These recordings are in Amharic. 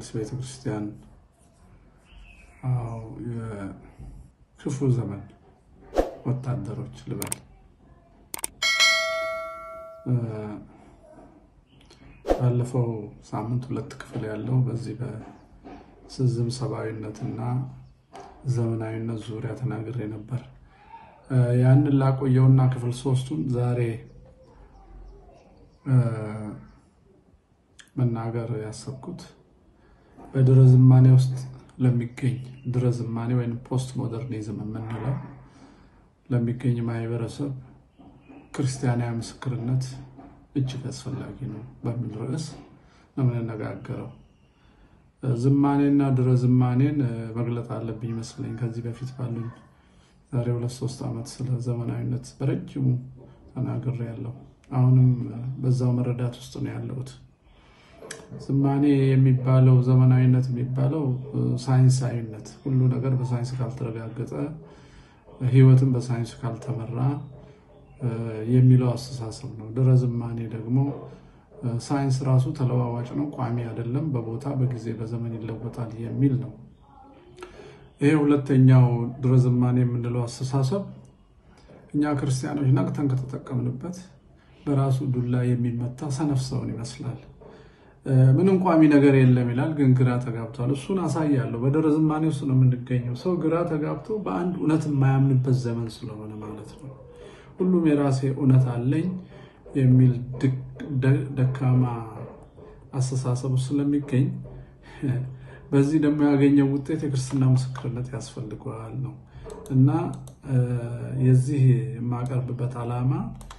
የኦርቶዶክስ ቤተክርስቲያን የክፉ ዘመን ወታደሮች ልበል ባለፈው ሳምንት ሁለት ክፍል ያለው በዚህ በስዝም ሰብአዊነትና ዘመናዊነት ዙሪያ ተናግሬ ነበር። ያንን ላቆየውና ክፍል ሶስቱን ዛሬ መናገር ያሰብኩት በድረ ዝማኔ ውስጥ ለሚገኝ ድረ ዝማኔ ወይም ፖስት ሞደርኒዝም የምንለው ለሚገኝ ማህበረሰብ ክርስቲያናዊ ምስክርነት እጅግ አስፈላጊ ነው በሚል ርዕስ ነው የምንነጋገረው። ዝማኔና ድረ ዝማኔን መግለጥ አለብኝ ይመስለኝ። ከዚህ በፊት ባሉኝ ዛሬ ሁለት ሶስት ዓመት ስለ ዘመናዊነት በረጅሙ ተናግሬ ያለው አሁንም በዛው መረዳት ውስጥ ነው ያለሁት። ዝማኔ የሚባለው ዘመናዊነት የሚባለው ሳይንሳዊነት፣ ሁሉ ነገር በሳይንስ ካልተረጋገጠ፣ ህይወትን በሳይንስ ካልተመራ የሚለው አስተሳሰብ ነው። ድረ ዝማኔ ደግሞ ሳይንስ ራሱ ተለዋዋጭ ነው፣ ቋሚ አይደለም፣ በቦታ በጊዜ በዘመን ይለወጣል የሚል ነው። ይሄ ሁለተኛው ድረ ዝማኔ የምንለው አስተሳሰብ እኛ ክርስቲያኖች ነቅተን ከተጠቀምንበት በራሱ ዱላ የሚመታ ሰነፍ ሰውን ይመስላል። ምንም ቋሚ ነገር የለም ይላል፣ ግን ግራ ተጋብቷል። እሱን አሳያለሁ። በድረ ዝማኔ ውስጥ ነው የምንገኘው። ሰው ግራ ተጋብቶ በአንድ እውነት የማያምንበት ዘመን ስለሆነ ማለት ነው። ሁሉም የራሴ እውነት አለኝ የሚል ደካማ አስተሳሰብ ስለሚገኝ በዚህ ደግሞ ያገኘው ውጤት የክርስትና ምስክርነት ያስፈልገዋል ነው እና የዚህ የማቀርብበት ዓላማ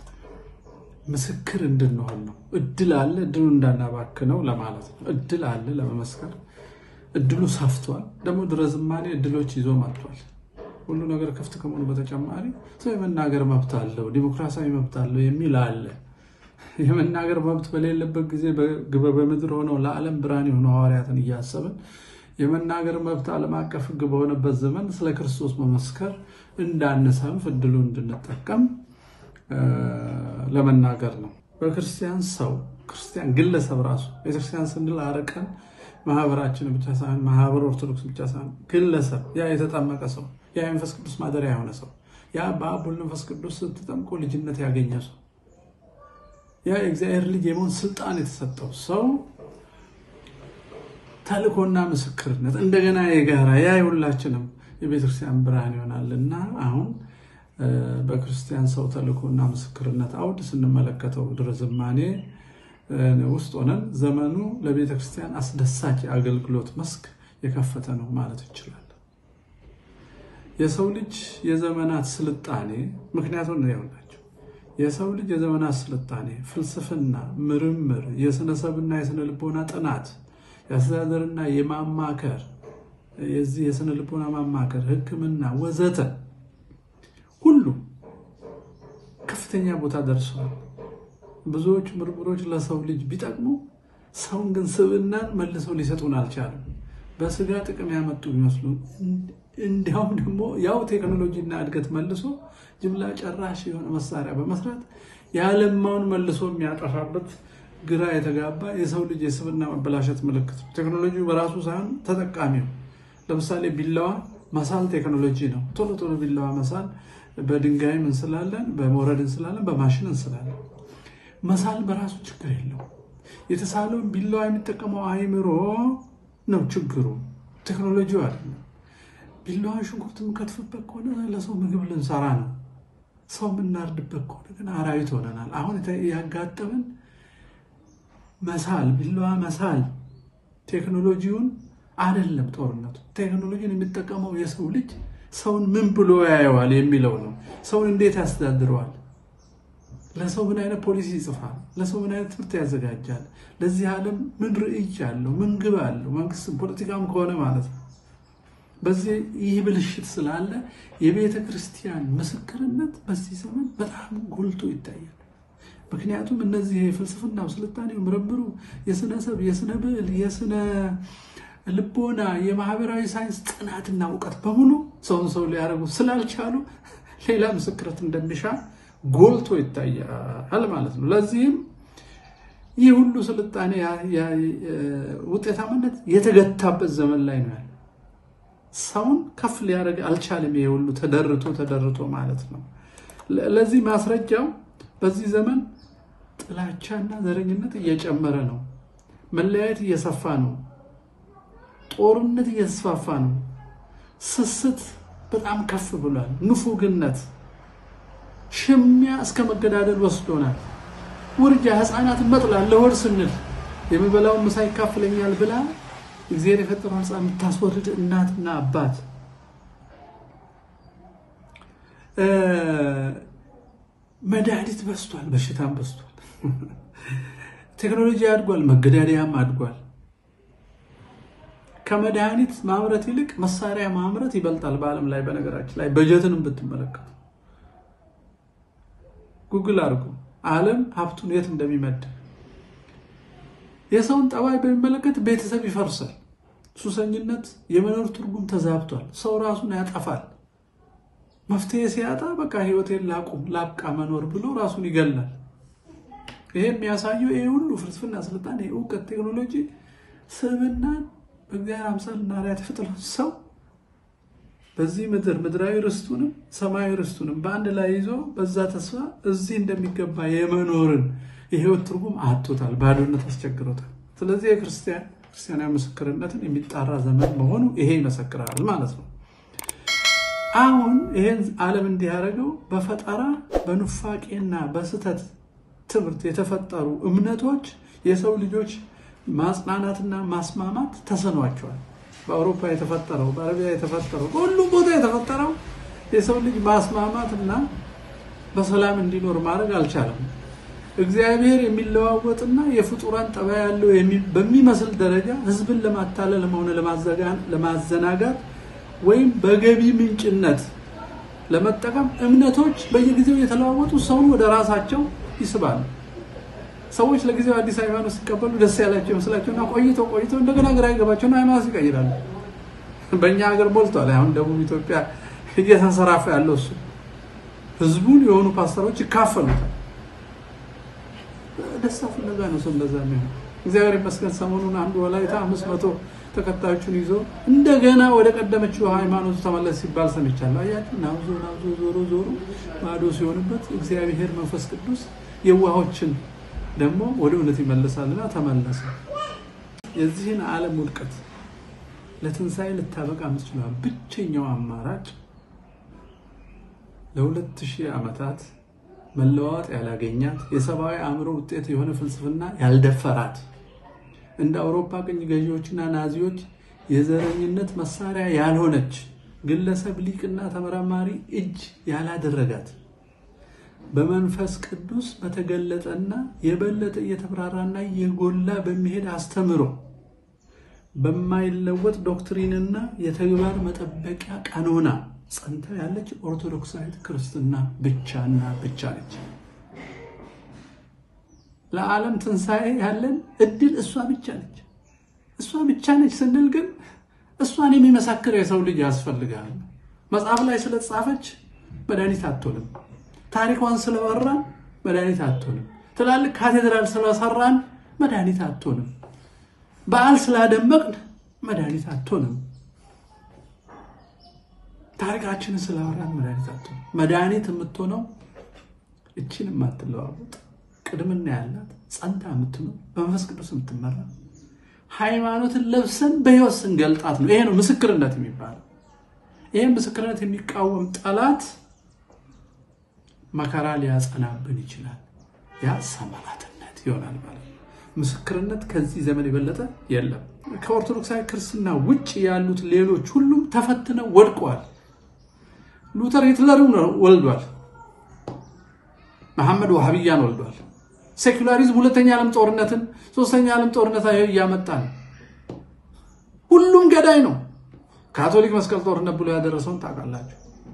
ምስክር እንድንሆን ነው። እድል አለ፣ እድሉ እንዳናባክነው ለማለት ነው። እድል አለ ለመመስከር፣ እድሉ ሰፍቷል። ደግሞ ድረ ዝማኔ እድሎች ይዞ መጥቷል። ሁሉ ነገር ክፍት ከመሆኑ በተጨማሪ ሰው የመናገር መብት አለው፣ ዲሞክራሲያዊ መብት አለው የሚል አለ። የመናገር መብት በሌለበት ጊዜ በምድር ሆነው ለዓለም ብርሃን የሆኑ ሐዋርያትን እያሰብን የመናገር መብት ዓለም አቀፍ ሕግ በሆነበት ዘመን ስለ ክርስቶስ መመስከር እንዳንሰንፍ እድሉ እንድንጠቀም ለመናገር ነው። በክርስቲያን ሰው ክርስቲያን ግለሰብ ራሱ ቤተክርስቲያን ስንል አርቀን ማህበራችን ብቻ ሳይሆን ማህበር ኦርቶዶክስ ብቻ ሳይሆን ግለሰብ ያ የተጠመቀ ሰው ያ የመንፈስ ቅዱስ ማደሪያ የሆነ ሰው ያ በአብ ወልድ መንፈስ ቅዱስ ስትጠምቆ ልጅነት ያገኘ ሰው ያ የእግዚአብሔር ልጅ የመሆን ስልጣን የተሰጠው ሰው ተልእኮና ምስክርነት እንደገና የጋራ ያ የሁላችንም የቤተክርስቲያን ብርሃን ይሆናል እና አሁን በክርስቲያን ሰው ተልእኮና ምስክርነት አውድ ስንመለከተው ድረ ዝማኔ ውስጥ ሆነን ዘመኑ ለቤተ ክርስቲያን አስደሳች የአገልግሎት መስክ የከፈተ ነው ማለት እንችላለን። የሰው ልጅ የዘመናት ስልጣኔ ምክንያቱም ነው ያውላቸው የሰው ልጅ የዘመናት ስልጣኔ ፍልስፍና፣ ምርምር፣ የስነሰብና የስነ ልቦና ጥናት፣ የአስተዳደርና የማማከር የዚህ የስነ ልቦና ማማከር፣ ሕክምና ወዘተ ሁሉ ከፍተኛ ቦታ ደርሰዋል። ብዙዎቹ ምርምሮች ለሰው ልጅ ቢጠቅሙ ሰውን ግን ስብዕናን መልሰው ሊሰጡን አልቻሉም። በስጋ ጥቅም ያመጡ ቢመስሉ እንዲያውም ደግሞ ያው ቴክኖሎጂና እድገት መልሶ ጅምላ ጨራሽ የሆነ መሳሪያ በመስራት የዓለማውን መልሶ የሚያጠፋበት ግራ የተጋባ የሰው ልጅ የስብዕና መበላሸት ምልክት ነው። ቴክኖሎጂ በራሱ ሳይሆን ተጠቃሚው ለምሳሌ ቢላዋ መሳል ቴክኖሎጂ ነው። ቶሎ ቶሎ ቢላዋ መሳል በድንጋይም እንስላለን፣ በሞረድ እንስላለን፣ በማሽን እንስላለን። መሳል በራሱ ችግር የለው። የተሳለውን ቢላዋ የሚጠቀመው አይምሮ ነው ችግሩ፣ ቴክኖሎጂው አይደለም። ቢላዋ ሽንኩርት የምንከትፍበት ከሆነ ለሰው ምግብ ልንሰራ ነው። ሰው የምናርድበት ከሆነ ግን አራዊት ሆነናል። አሁን ያጋጠምን መሳል ቢላዋ መሳል ቴክኖሎጂውን አይደለም ጦርነቱ። ቴክኖሎጂን የሚጠቀመው የሰው ልጅ ሰውን ምን ብሎ ያየዋል የሚለው ነው። ሰውን እንዴት ያስተዳድረዋል? ለሰው ምን አይነት ፖሊሲ ይጽፋል? ለሰው ምን አይነት ትምህርት ያዘጋጃል? ለዚህ ዓለም ምን ርዕይ አለው? ምን ግብ አለው? መንግስትም ፖለቲካም ከሆነ ማለት ነው። በዚህ ይህ ብልሽት ስላለ የቤተ ክርስቲያን ምስክርነት በዚህ ዘመን በጣም ጎልቶ ይታያል። ምክንያቱም እነዚህ የፍልስፍናው፣ ስልጣኔው፣ ምርምሩ፣ የስነ ሰብ፣ የስነ ብዕል፣ የስነ ልቦና፣ የማህበራዊ ሳይንስ ጥናትና እውቀት በሙሉ ሰውን ሰው ሊያደርጉ ስላልቻሉ ሌላ ምስክርነት እንደሚሻ ጎልቶ ይታያል ማለት ነው። ለዚህም ይህ ሁሉ ስልጣኔ ውጤታማነት የተገታበት ዘመን ላይ ነው ያለ። ሰውን ከፍ ሊያደርግ አልቻለም። ይሄ ሁሉ ተደርቶ ተደርቶ ማለት ነው። ለዚህ ማስረጃው በዚህ ዘመን ጥላቻና ዘረኝነት እየጨመረ ነው። መለያየት እየሰፋ ነው። ጦርነት እየተስፋፋ ነው። ስስት በጣም ከፍ ብሏል። ንፉግነት፣ ሽሚያ እስከ መገዳደል ወስዶናል። ውርጃ፣ ህፃናትን መጥላት ለወር ስንል የሚበላውን ምሳ ይካፍለኛል ብላ እግዚአብሔር የፈጠረው ህፃን የምታስወርድ እናትና አባት መድኃኒት በስቷል፣ በሽታም በስቷል። ቴክኖሎጂ አድጓል፣ መገዳደያም አድጓል። ከመድኃኒት ማምረት ይልቅ መሳሪያ ማምረት ይበልጣል በዓለም ላይ። በነገራችን ላይ በጀትንም ብትመለከቱ ጉግል አድርጉ ዓለም ሀብቱን የት እንደሚመድብ። የሰውን ጠባይ በሚመለከት ቤተሰብ ይፈርሳል። ሱሰኝነት የመኖር ትርጉም ተዛብቷል። ሰው ራሱን ያጠፋል። መፍትሄ ሲያጣ በቃ ህይወቴን ላቁም ላብቃ መኖር ብሎ ራሱን ይገላል። ይሄ የሚያሳየው ይሄ ሁሉ ፍልስፍና፣ ስልጣኔ፣ እውቀት፣ ቴክኖሎጂ ስብዕናን በእግዚአብሔር አምሳል እና አርአያ የተፈጠረው ሰው በዚህ ምድር ምድራዊ ርስቱንም ሰማያዊ ርስቱንም በአንድ ላይ ይዞ በዛ ተስፋ እዚህ እንደሚገባ የመኖርን የህይወት ትርጉም አጥቶታል። ባዶነት አስቸግሮታል። ስለዚህ የክርስቲያን ክርስቲያናዊ ምስክርነትን የሚጣራ ዘመን መሆኑ ይሄ ይመሰክራል ማለት ነው። አሁን ይሄን ዓለም እንዲያደርገው በፈጠራ በኑፋቄና በስህተት ትምህርት የተፈጠሩ እምነቶች የሰው ልጆች ማጽናናትና ማስማማት ተሰኗቸዋል። በአውሮፓ የተፈጠረው በአረቢያ የተፈጠረው በሁሉም ቦታ የተፈጠረው የሰው ልጅ ማስማማት እና በሰላም እንዲኖር ማድረግ አልቻለም። እግዚአብሔር የሚለዋወጥና የፍጡራን ጠባይ ያለው በሚመስል ደረጃ ህዝብን ለማታለል ሆነ ለማዘናጋት ወይም በገቢ ምንጭነት ለመጠቀም እምነቶች በየጊዜው የተለዋወጡ ሰውን ወደ ራሳቸው ይስባሉ። ሰዎች ለጊዜው አዲስ ሃይማኖት ሲቀበሉ ደስ ያላቸው ይመስላቸውና ቆይቶ ቆይቶ እንደገና ግራ ይገባቸውና ሃይማኖት ይቀይራሉ። በእኛ ሀገር ሞልቷል። አሁን ደቡብ ኢትዮጵያ እየተንሰራፋ ያለው እሱ ህዝቡን የሆኑ ፓስተሮች ይካፈሉታል። ደስታ ፍለጋ ነው ሰው እንደዛ የሚሆን። እግዚአብሔር ይመስገን ሰሞኑን አንዱ ወላይታ አምስት መቶ ተከታዮቹን ይዞ እንደገና ወደ ቀደመችው ሃይማኖቱ ተመለስ ሲባል ሰምቻለሁ። አያችሁ፣ ናብዞ ናብዞ ዞሮ ዞሮ ማዶ ሲሆንበት እግዚአብሔር መንፈስ ቅዱስ የዋሆችን ደግሞ ወደ እውነት ይመልሳልና ተመለሰ። የዚህን ዓለም ውድቀት ለትንሣኤ ልታበቃ የምትችለው ብቸኛው አማራጭ ለሁለት ሺህ ዓመታት መለዋወጥ ያላገኛት የሰብአዊ አእምሮ ውጤት የሆነ ፍልስፍና ያልደፈራት እንደ አውሮፓ ቅኝ ገዢዎችና ናዚዎች የዘረኝነት መሳሪያ ያልሆነች ግለሰብ ሊቅና ተመራማሪ እጅ ያላደረጋት በመንፈስ ቅዱስ በተገለጠና የበለጠ እየተብራራና የጎላ በሚሄድ አስተምሮ በማይለወጥ ዶክትሪንና የተግባር መጠበቂያ ቀኖና ጸንታ ያለች ኦርቶዶክሳዊት ክርስትና ብቻና ብቻ ነች። ለዓለም ትንሣኤ ያለን እድል እሷ ብቻ ነች። እሷ ብቻ ነች ስንል ግን እሷን የሚመሰክር የሰው ልጅ ያስፈልጋል። መጽሐፍ ላይ ስለተጻፈች መድኃኒት አትሆንም። ታሪኳን ስለወራን መድኃኒት አትሆንም። ትላልቅ ካቴድራል ስለሰራን መድኃኒት አትሆንም። በዓል ስላደመቅን መድኃኒት አትሆንም። ታሪካችንን ስላወራን መድኃኒት አትሆንም። መድኃኒት የምትሆነው እችን የማትለዋወጥ ቅድምና ያላት ጸንታ የምትኖር በመንፈስ ቅዱስ የምትመራ ሃይማኖትን ለብሰን በሕይወት ስንገልጣት ነው። ይሄ ነው ምስክርነት የሚባለው። ይህም ምስክርነት የሚቃወም ጠላት መከራ ሊያጸናብን ይችላል። ያ ሰማዕትነት ይሆናል ማለት ነው። ምስክርነት ከዚህ ዘመን የበለጠ የለም። ከኦርቶዶክሳዊ ክርስትና ውጭ ያሉት ሌሎች ሁሉም ተፈትነው ወድቀዋል። ሉተር ሂትለርን ወልዷል። መሐመድ ዋሃብያን ወልዷል። ሴኩላሪዝም ሁለተኛ ዓለም ጦርነትን፣ ሶስተኛ ዓለም ጦርነት እያመጣ ነው። ሁሉም ገዳይ ነው። ካቶሊክ መስቀል ጦርነት ብሎ ያደረሰውን ታውቃላችሁ።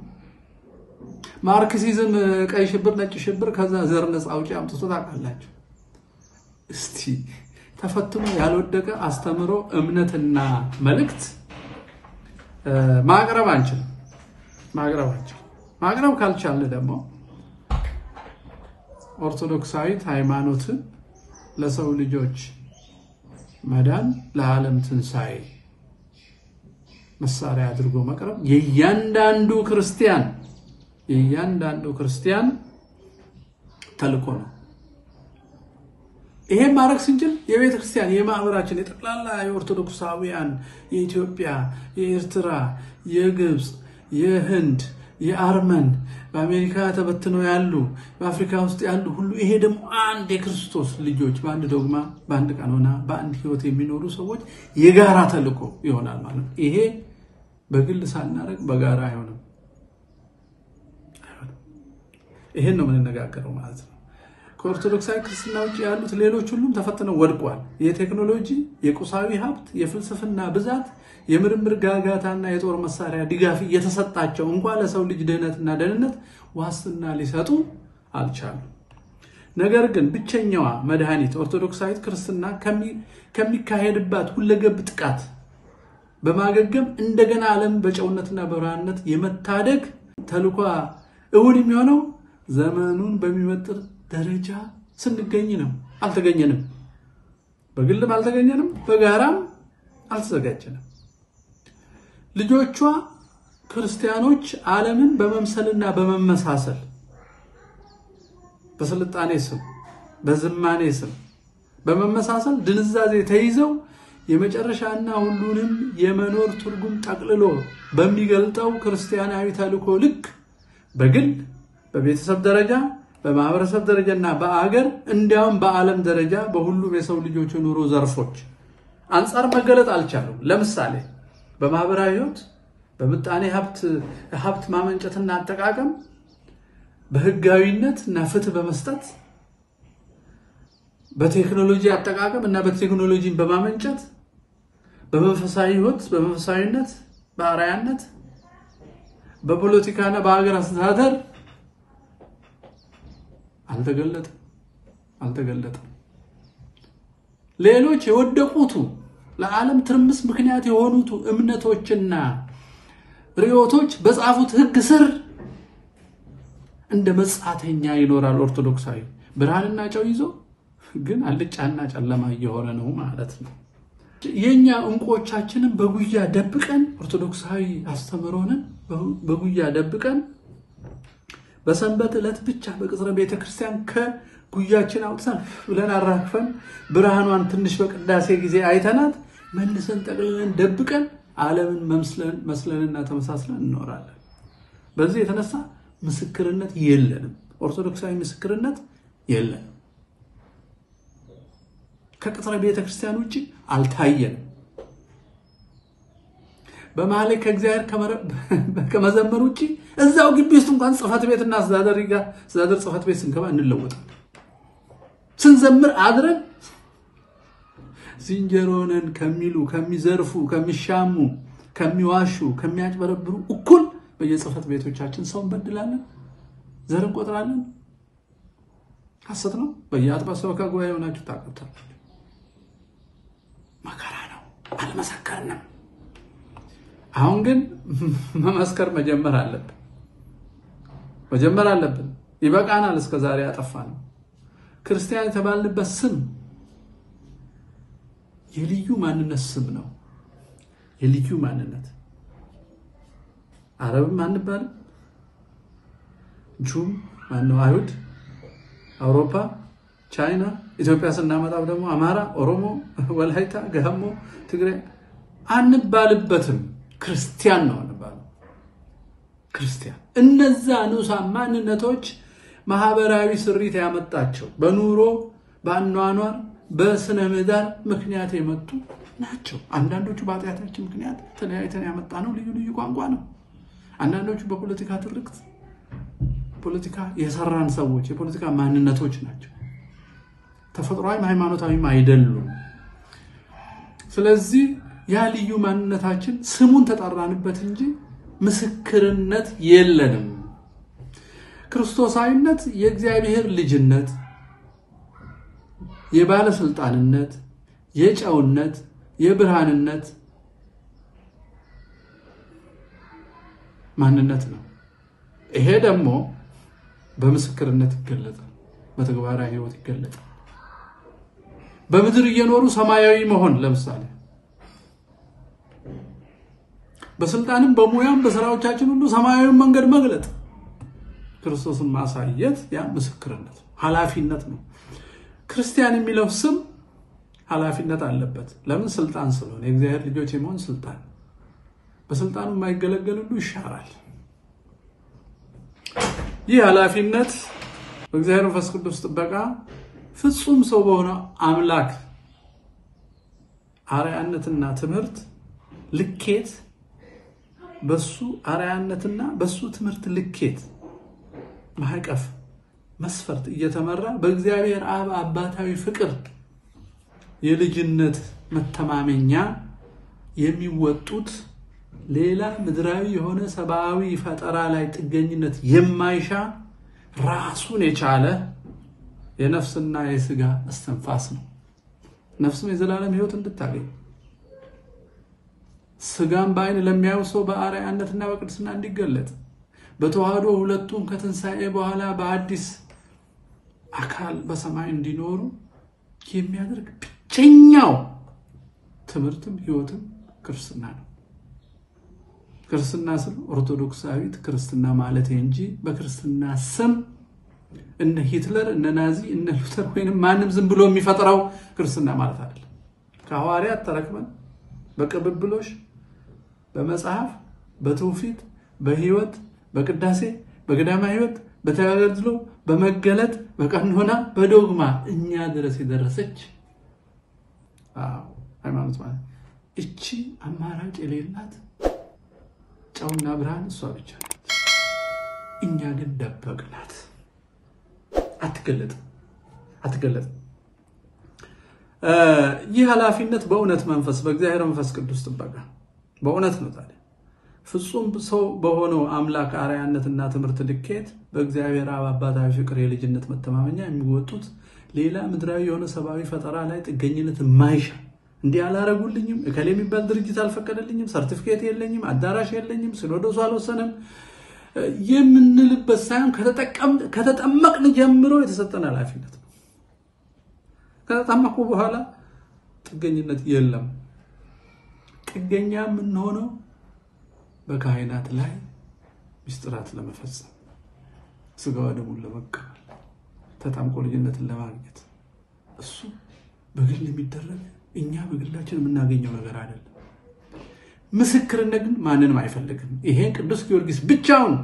ማርክሲዝም ቀይ ሽብር፣ ነጭ ሽብር፣ ከዛ ዘር ነፃ አውጪ አምጥቶ ታውቃላችሁ። እስቲ ተፈትኖ ያልወደቀ አስተምሮ እምነትና መልእክት ማቅረብ አንችልም። ማቅረብ አንችልም። ማቅረብ ካልቻልን ደግሞ ኦርቶዶክሳዊት ሃይማኖትን ለሰው ልጆች መዳን ለዓለም ትንሣኤ መሳሪያ አድርጎ መቅረብ የእያንዳንዱ ክርስቲያን የእያንዳንዱ ክርስቲያን ተልእኮ ነው። ይሄን ማድረግ ስንችል የቤተ ክርስቲያን የማህበራችን የጠቅላላ የኦርቶዶክሳውያን የኢትዮጵያ፣ የኤርትራ፣ የግብፅ፣ የህንድ፣ የአርመን በአሜሪካ ተበትነው ያሉ በአፍሪካ ውስጥ ያሉ ሁሉ ይሄ ደግሞ አንድ የክርስቶስ ልጆች በአንድ ዶግማ በአንድ ቀኖና በአንድ ህይወት የሚኖሩ ሰዎች የጋራ ተልእኮ ይሆናል ማለት ነው። ይሄ በግል ሳናደርግ በጋራ አይሆንም። ይሄን ነው የምንነጋገረው ማለት ነው። ከኦርቶዶክሳዊ ክርስትና ውጭ ያሉት ሌሎች ሁሉም ተፈትነው ወድቋል። የቴክኖሎጂ፣ የቁሳዊ ሀብት፣ የፍልስፍና ብዛት፣ የምርምር ጋጋታና የጦር መሳሪያ ድጋፍ እየተሰጣቸው እንኳ ለሰው ልጅ ድህነትና ደህንነት ዋስትና ሊሰጡ አልቻሉም። ነገር ግን ብቸኛዋ መድኃኒት ኦርቶዶክሳዊት ክርስትና ከሚካሄድባት ሁለገብ ጥቃት በማገገም እንደገና ዓለም በጨውነትና በብርሃንነት የመታደግ ተልኳ እውን የሚሆነው ዘመኑን በሚመጥር ደረጃ ስንገኝ ነው። አልተገኘንም። በግልም አልተገኘንም፣ በጋራም አልተዘጋጀንም። ልጆቿ ክርስቲያኖች ዓለምን በመምሰልና በመመሳሰል በስልጣኔ ስም፣ በዝማኔ ስም በመመሳሰል ድንዛዜ ተይዘው የመጨረሻና ሁሉንም የመኖር ትርጉም ጠቅልሎ በሚገልጠው ክርስቲያናዊ ተልእኮ ልክ በግል በቤተሰብ ደረጃ በማህበረሰብ ደረጃ እና በአገር እንዲያውም በዓለም ደረጃ በሁሉም የሰው ልጆች ኑሮ ዘርፎች አንጻር መገለጥ አልቻሉም። ለምሳሌ በማህበራዊ ሕይወት በምጣኔ ሀብት ማመንጨትና አጠቃቀም፣ በህጋዊነት እና ፍትህ በመስጠት በቴክኖሎጂ አጠቃቀም እና በቴክኖሎጂን በማመንጨት በመንፈሳዊ ሕይወት በመንፈሳዊነት በአርአያነት በፖለቲካና በሀገር አስተዳደር አልተገለጠም አልተገለጠም። ሌሎች የወደቁቱ ለዓለም ትርምስ ምክንያት የሆኑቱ እምነቶችና ርዕዮቶች በጻፉት ሕግ ስር እንደ መጻተኛ ይኖራል። ኦርቶዶክሳዊ ብርሃንና ጨው ይዞ ግን አልጫና ጨለማ እየሆነ ነው ማለት ነው። የእኛ እንቁዎቻችንን በጉያ ደብቀን ኦርቶዶክሳዊ አስተምህሮንን በጉያ ደብቀን በሰንበት ዕለት ብቻ በቅጽረ ቤተ ክርስቲያን ከጉያችን አውጥተን ብለን አራግፈን ብርሃኗን ትንሽ በቅዳሴ ጊዜ አይተናት መልሰን ጠቅልለን ደብቀን ዓለምን መስለንና ተመሳስለን እንኖራለን። በዚህ የተነሳ ምስክርነት የለንም። ኦርቶዶክሳዊ ምስክርነት የለንም። ከቅጽረ ቤተ ክርስቲያን ውጭ አልታየንም። በመሀል ላይ ከእግዚአብሔር ከመዘመር ውጭ እዛው ግቢ ውስጥ እንኳን ጽሕፈት ቤትና አስተዳደር ጽሕፈት ቤት ስንገባ እንለወጣለን። ስንዘምር አድረን ዝንጀሮንን ከሚሉ ከሚዘርፉ፣ ከሚሻሙ፣ ከሚዋሹ፣ ከሚያጭበረብሩ እኩል በየጽሕፈት ቤቶቻችን ሰው እንበድላለን፣ ዘር እንቆጥራለን። ሐሰት ነው። በየአጥባ ሰበካ ጉባኤ የሆናችሁ ታቀብታላችሁ። መከራ ነው። አልመሰከርንም። አሁን ግን መመስከር መጀመር አለብን። መጀመር አለብን። ይበቃናል። እስከ ዛሬ ያጠፋ ነው። ክርስቲያን የተባልንበት ስም የልዩ ማንነት ስም ነው። የልዩ ማንነት አረብም አንባልም፣ ጁም ማነው፣ አይሁድ፣ አውሮፓ፣ ቻይና፣ ኢትዮጵያ ስናመጣው ደግሞ አማራ፣ ኦሮሞ፣ ወላይታ፣ ጋሞ፣ ትግራይ አንባልበትም። ክርስቲያን ነው አንባለው። ክርስቲያን እነዛ ንዑሳን ማንነቶች ማህበራዊ ስሪት ያመጣቸው በኑሮ በአኗኗር በስነ ምህዳር ምክንያት የመጡ ናቸው። አንዳንዶቹ በኃጢአታችን ምክንያት ተለያይተን ያመጣ ነው ልዩ ልዩ ቋንቋ ነው። አንዳንዶቹ በፖለቲካ ትርክት ፖለቲካ የሰራን ሰዎች የፖለቲካ ማንነቶች ናቸው። ተፈጥሯዊም ሃይማኖታዊም አይደሉም። ስለዚህ ያ ልዩ ማንነታችን ስሙን ተጠራንበት እንጂ ምስክርነት የለንም። ክርስቶሳዊነት የእግዚአብሔር ልጅነት፣ የባለስልጣንነት፣ የጨውነት፣ የብርሃንነት ማንነት ነው። ይሄ ደግሞ በምስክርነት ይገለጣል፣ በተግባራዊ ሕይወት ይገለጣል። በምድር እየኖሩ ሰማያዊ መሆን ለምሳሌ በስልጣንም በሙያም በስራዎቻችን ሁሉ ሰማያዊውን መንገድ መግለጥ ክርስቶስን ማሳየት ያ ምስክርነት ኃላፊነት ነው። ክርስቲያን የሚለው ስም ኃላፊነት አለበት። ለምን? ስልጣን ስለሆነ የእግዚአብሔር ልጆች የመሆን ስልጣን። በስልጣኑ የማይገለገል ሁሉ ይሻራል። ይህ ኃላፊነት በእግዚአብሔር መንፈስ ቅዱስ ጥበቃ ፍጹም ሰው በሆነው አምላክ አርአያነትና ትምህርት ልኬት በሱ አርአያነትና በሱ ትምህርት ልኬት ማዕቀፍ መስፈርት እየተመራ በእግዚአብሔር አብ አባታዊ ፍቅር የልጅነት መተማመኛ የሚወጡት ሌላ ምድራዊ የሆነ ሰብአዊ ፈጠራ ላይ ጥገኝነት የማይሻ ራሱን የቻለ የነፍስና የስጋ እስትንፋስ ነው። ነፍስም የዘላለም ሕይወት እንድታገኝ ስጋም በዓይን ለሚያዩ ሰው በአርአያነትና በቅድስና እንዲገለጥ በተዋህዶ ሁለቱም ከትንሣኤ በኋላ በአዲስ አካል በሰማይ እንዲኖሩ የሚያደርግ ብቸኛው ትምህርትም ሕይወትም ክርስትና ነው። ክርስትና ስም ኦርቶዶክሳዊት ክርስትና ማለት እንጂ በክርስትና ስም እነ ሂትለር እነ ናዚ እነ ሉተር ወይንም ማንም ዝም ብሎ የሚፈጥረው ክርስትና ማለት አይደለም። ከሐዋርያት ተረክበን በቅብብሎሽ በመጽሐፍ በትውፊት በሕይወት በቅዳሴ በገዳማ ሕይወት በተጋድሎ በመገለጥ በቀኖና በዶግማ እኛ ድረስ የደረሰች ሃይማኖት ማለት እቺ አማራጭ የሌላት ጨውና ብርሃን እሷ ብቻ ናት። እኛ ግን ደበቅናት። አትገለጥም አትገለጥም። ይህ ኃላፊነት በእውነት መንፈስ በእግዚአብሔር መንፈስ ቅዱስ ጥበቃ በእውነት ነው። ታዲያ ፍጹም ሰው በሆነው አምላክ አርአያነትና ትምህርት ልኬት በእግዚአብሔር አብ አባታዊ ፍቅር የልጅነት መተማመኛ የሚወጡት ሌላ ምድራዊ የሆነ ሰብአዊ ፈጠራ ላይ ጥገኝነት የማይሻ እንዲህ አላረጉልኝም፣ እከሌ የሚባል ድርጅት አልፈቀደልኝም፣ ሰርቲፊኬት የለኝም፣ አዳራሽ የለኝም፣ ሲኖዶሱ አልወሰንም የምንልበት ሳይሆን ከተጠመቅን ጀምሮ የተሰጠን ኃላፊነት ነው። ከተጠመቁ በኋላ ጥገኝነት የለም። ጥገኛ የምንሆነው በካህናት ላይ ምስጢራት ለመፈጸም ስጋዋ ደሙን ለመቀበል ተጣምቆ ልጅነትን ለማግኘት እሱ በግል የሚደረግ እኛ በግላችን የምናገኘው ነገር አይደለም። ምስክርነት ግን ማንንም አይፈልግም። ይሄን ቅዱስ ጊዮርጊስ ብቻውን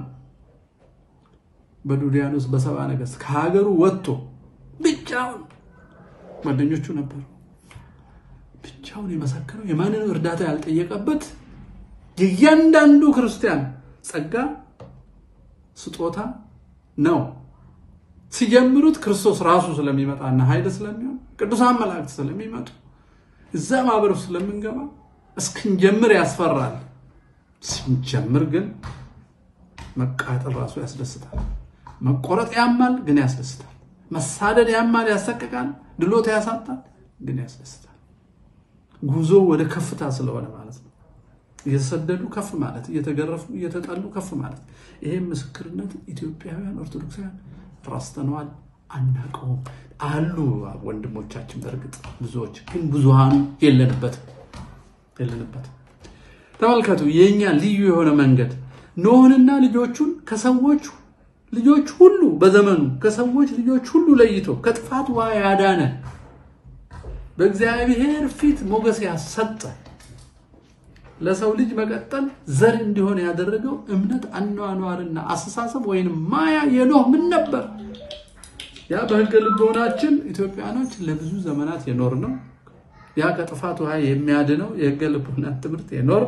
በዱዲያኖስ በሰባ ነገሥት ከሀገሩ ወጥቶ ብቻውን ጓደኞቹ ነበሩ። ብቻውን የመሰከረው የማንንም እርዳታ ያልጠየቀበት የእያንዳንዱ ክርስቲያን ጸጋ ስጦታ ነው። ሲጀምሩት ክርስቶስ ራሱ ስለሚመጣና ኃይል ስለሚሆን ቅዱሳን መላእክት ስለሚመጡ እዛ ማህበር ውስጥ ስለምንገባ እስክንጀምር ያስፈራል። ስንጀምር ግን መቃጠል ራሱ ያስደስታል። መቆረጥ ያማል፣ ግን ያስደስታል። መሳደድ ያማል፣ ያሰቅቃል፣ ድሎት ያሳጣል፣ ግን ያስደስታል። ጉዞ ወደ ከፍታ ስለሆነ ማለት ነው። እየተሰደዱ ከፍ ማለት፣ እየተገረፉ እየተጠሉ ከፍ ማለት። ይሄም ምስክርነት ኢትዮጵያውያን ኦርቶዶክሳውያን ረስተነዋል፣ አናውቀውም። አሉ ወንድሞቻችን፣ በእርግጥ ብዙዎች፣ ግን ብዙሃኑ የለንበትም የለንበትም። ተመልከቱ፣ የእኛ ልዩ የሆነ መንገድ ኖህንና ልጆቹን ከሰዎች ልጆች ሁሉ በዘመኑ ከሰዎች ልጆች ሁሉ ለይቶ ከጥፋት ውሃ ያዳነ በእግዚአብሔር ፊት ሞገስ ያሰጠ ለሰው ልጅ መቀጠል ዘር እንዲሆን ያደረገው እምነት፣ አኗኗርና አስተሳሰብ ወይንም ማያ የኖህ ምን ነበር? ያ በሕገ ልቦናችን ኢትዮጵያኖች ለብዙ ዘመናት የኖር ነው። ያ ከጥፋት ውሃ የሚያድነው የሕገ ልቦና ትምህርት የኖር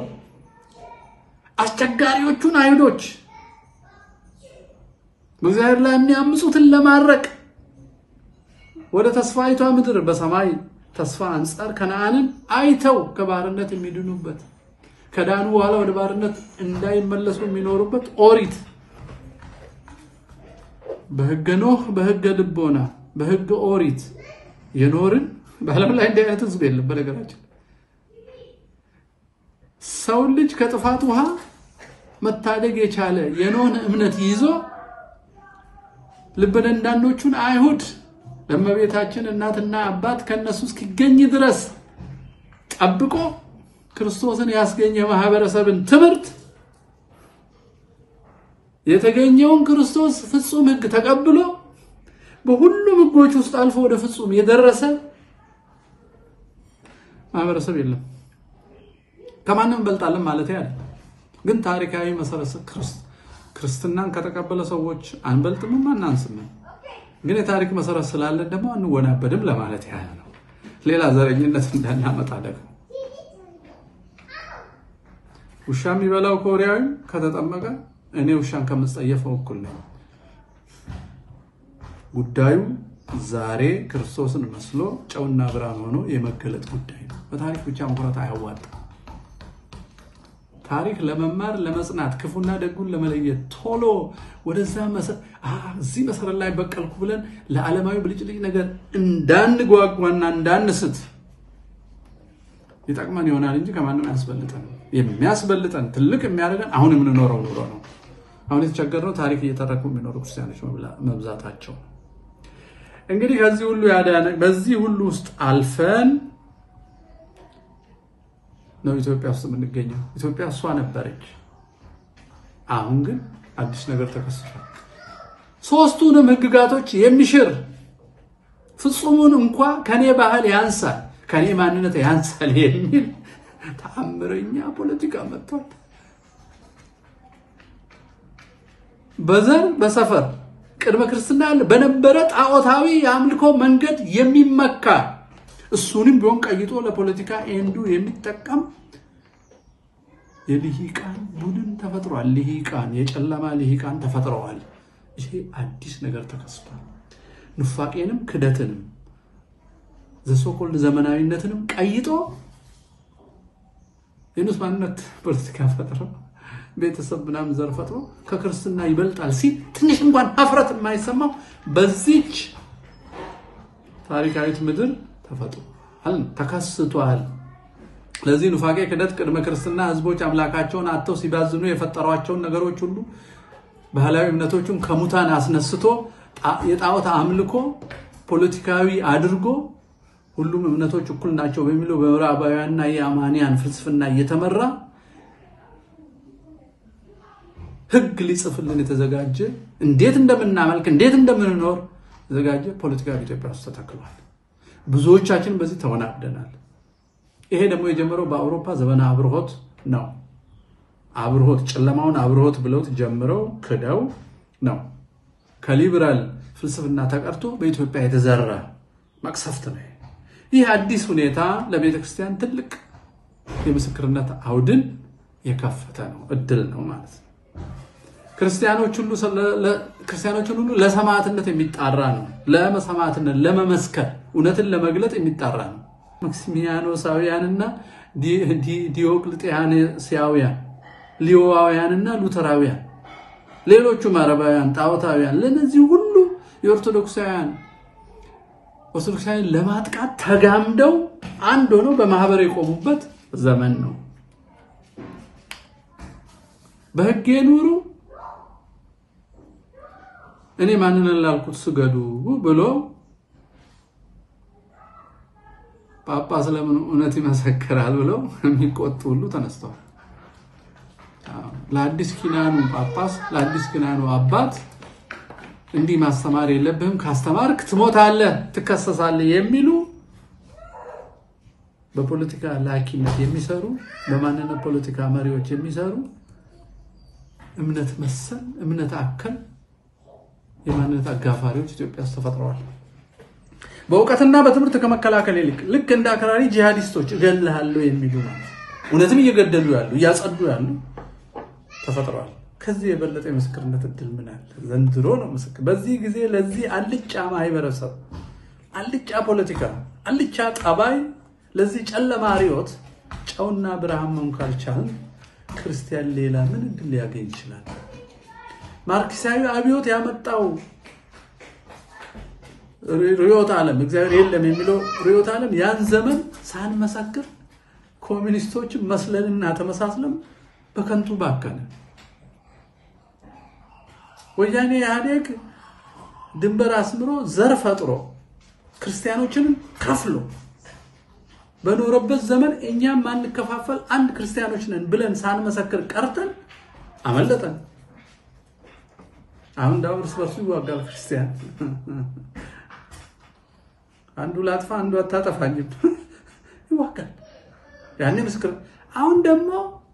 አስቸጋሪዎቹን አይሁዶች በእግዚአብሔር ላይ የሚያምፁትን ለማድረቅ ወደ ተስፋይቷ ምድር በሰማይ ተስፋ አንጻር ከነአንን አይተው ከባርነት የሚድኑበት ከዳኑ በኋላ ወደ ባርነት እንዳይመለሱ የሚኖሩበት ኦሪት በሕገ ኖህ በሕገ ልቦና በሕገ ኦሪት የኖርን በዓለም ላይ እንዲህ አይነት ሕዝብ የለም። በነገራችን ሰውን ልጅ ከጥፋት ውሃ መታደግ የቻለ የኖህን እምነት ይዞ ልበ ደንዳኖቹን አይሁድ ለእመቤታችን እናትና አባት ከእነሱ እስኪገኝ ድረስ ጠብቆ ክርስቶስን ያስገኘ ማህበረሰብን ትምህርት የተገኘውን ክርስቶስ ፍጹም ሕግ ተቀብሎ በሁሉም ሕጎች ውስጥ አልፎ ወደ ፍጹም የደረሰ ማህበረሰብ የለም። ከማንም እንበልጣለን ማለት ያለ ግን ታሪካዊ መሰረት ክርስትናን ከተቀበለ ሰዎች አንበልጥምም አናንስምም። ግን የታሪክ መሰረት ስላለን ደግሞ አንወናበድም ለማለት ያህል ነው። ሌላ ዘረኝነት እንዳናመጣ ደግሞ ውሻ የሚበላው ኮሪያዊም ከተጠመቀ እኔ ውሻን ከምጸየፈው እኩል ነኝ። ጉዳዩ ዛሬ ክርስቶስን መስሎ ጨውና ብርሃን ሆኖ የመገለጥ ጉዳይ ነው። በታሪክ ብቻ መኩራት አያዋጣም። ታሪክ ለመማር ለመጽናት፣ ክፉና ደጉን ለመለየት ቶሎ ወደዛ እዚህ መሰረት ላይ በቀልኩ ብለን ለዓለማዊ ብልጭልጭ ነገር እንዳንጓጓና እንዳንስት ይጠቅመን ይሆናል እንጂ ከማንም አያስበልጠን። የሚያስበልጠን ትልቅ የሚያደርገን አሁን የምንኖረው ኑሮ ነው። አሁን የተቸገርነው ታሪክ እየተረኩ የሚኖሩ ክርስቲያኖች መብዛታቸው። እንግዲህ ከዚህ ሁሉ ያዳነ በዚህ ሁሉ ውስጥ አልፈን ነው ኢትዮጵያ ውስጥ የምንገኘው። ኢትዮጵያ እሷ ነበረች። አሁን ግን አዲስ ነገር ተከስቷል። ሶስቱንም ሕግጋቶች የሚሽር ፍጹሙን እንኳ ከኔ ባህል ያንሳል፣ ከኔ ማንነት ያንሳል የሚል ተአምረኛ ፖለቲካ መጥቷል። በዘር በሰፈር ቅድመ ክርስትና በነበረ ጣዖታዊ የአምልኮ መንገድ የሚመካ እሱንም ቢሆን ቀይጦ ለፖለቲካ ኤንዱ የሚጠቀም የልሂቃን ቡድን ተፈጥሯል። ልሂቃን የጨለማ ልሂቃን ተፈጥረዋል። ይሄ አዲስ ነገር ተከስቷል። ኑፋቄንም ክደትንም ዘሶኮልድ ዘመናዊነትንም ቀይጦ የንስ ማንነት ፖለቲካ ፈጥሮ ቤተሰብ ምናምን ዘር ፈጥሮ ከክርስትና ይበልጣል ሲል ትንሽ እንኳን ሀፍረት የማይሰማው በዚች ታሪካዊት ምድር ተፈጥሯል፣ ተከስቷል። ለዚህ ኑፋቄ፣ ክደት ቅድመ ክርስትና ህዝቦች አምላካቸውን አጥተው ሲባዝኑ የፈጠሯቸውን ነገሮች ሁሉ ባህላዊ እምነቶቹን ከሙታን አስነስቶ የጣዖት አምልኮ ፖለቲካዊ አድርጎ ሁሉም እምነቶች እኩል ናቸው በሚለው በምዕራባውያንና የአማንያን ፍልስፍና እየተመራ ህግ ሊጽፍልን የተዘጋጀ እንዴት እንደምናመልክ እንዴት እንደምንኖር የተዘጋጀ ፖለቲካ በኢትዮጵያ ውስጥ ተተክሏል። ብዙዎቻችን በዚህ ተወናብደናል። ይሄ ደግሞ የጀመረው በአውሮፓ ዘመነ አብርሆት ነው። አብርሆት ጨለማውን አብርሆት ብለውት ጀምረው ክደው ነው። ከሊበራል ፍልስፍና ተቀርቶ በኢትዮጵያ የተዘራ መቅሰፍት ነው። ይህ አዲስ ሁኔታ ለቤተ ክርስቲያን ትልቅ የምስክርነት አውድን የከፈተ ነው፣ እድል ነው ማለት ነው። ክርስቲያኖችን ሁሉ ለሰማዕትነት የሚጣራ ነው። ለሰማዕትነት ለመመስከር እውነትን ለመግለጥ የሚጣራ ነው። ማክሲሚያኖሳውያንና ዲዮቅልጥያኖሳውያን፣ ሊዮዋውያንና ሉተራውያን፣ ሌሎቹ አረባውያን፣ ጣዖታውያን ለእነዚህ ሁሉ የኦርቶዶክሳውያን ኦርቶዶክሳውያን ለማጥቃት ተጋምደው አንድ ሆነው በማህበር የቆሙበት ዘመን ነው። በሕጌ ኑሩ እኔ ማንን ላልኩት ስገዱ ብሎ ጳጳስ ለምን እውነት ይመሰክራል ብለው የሚቆጡ ሁሉ ተነስተዋል። ለአዲስ ኪዳኑ ጳጳስ ለአዲስ ኪዳኑ አባት እንዲህ ማስተማር የለብህም፣ ካስተማርክ ትሞታለህ፣ ትከሰሳለህ የሚሉ በፖለቲካ ላኪነት የሚሰሩ በማንነት ፖለቲካ መሪዎች የሚሰሩ እምነት መሰል እምነት አከል የማንነት አጋፋሪዎች ኢትዮጵያ ውስጥ ተፈጥረዋል። በእውቀትና በትምህርት ከመከላከል ይልቅ ልክ እንደ አክራሪ ጂሃዲስቶች እገልሃለሁ የሚሉ ማለት እውነትም እየገደሉ ያሉ እያጸዱ ያሉ ተፈጥረዋል። ከዚህ የበለጠ የምስክርነት እድል ምን አለ? ዘንድሮ ነው ምስክር። በዚህ ጊዜ ለዚህ አልጫ ማህበረሰብ፣ አልጫ ፖለቲካ፣ አልጫ ጠባይ፣ ለዚህ ጨለማ ርዕዮት ጨውና ብርሃን መሆን ካልቻልን ክርስቲያን ሌላ ምን እድል ሊያገኝ ይችላል? ማርክሳዊ አብዮት ያመጣው ርዕዮተ ዓለም እግዚአብሔር የለም የሚለው ርዕዮተ ዓለም ያን ዘመን ሳንመሰክር ኮሚኒስቶች መስለንና ተመሳስለም በከንቱ ባከነ። ወያኔ ኢህአዴግ ድንበር አስምሮ ዘር ፈጥሮ ክርስቲያኖችንን ከፍሎ በኖረበት ዘመን እኛም ማንከፋፈል አንድ ክርስቲያኖች ነን ብለን ሳንመሰክር ቀርተን አመለጠን። አሁን እንዳውም እርስ በርሱ ይዋጋል ክርስቲያን። አንዱ ላጥፋ አንዱ አታጠፋኝም ይዋጋል። ያኔ ምስክር። አሁን ደግሞ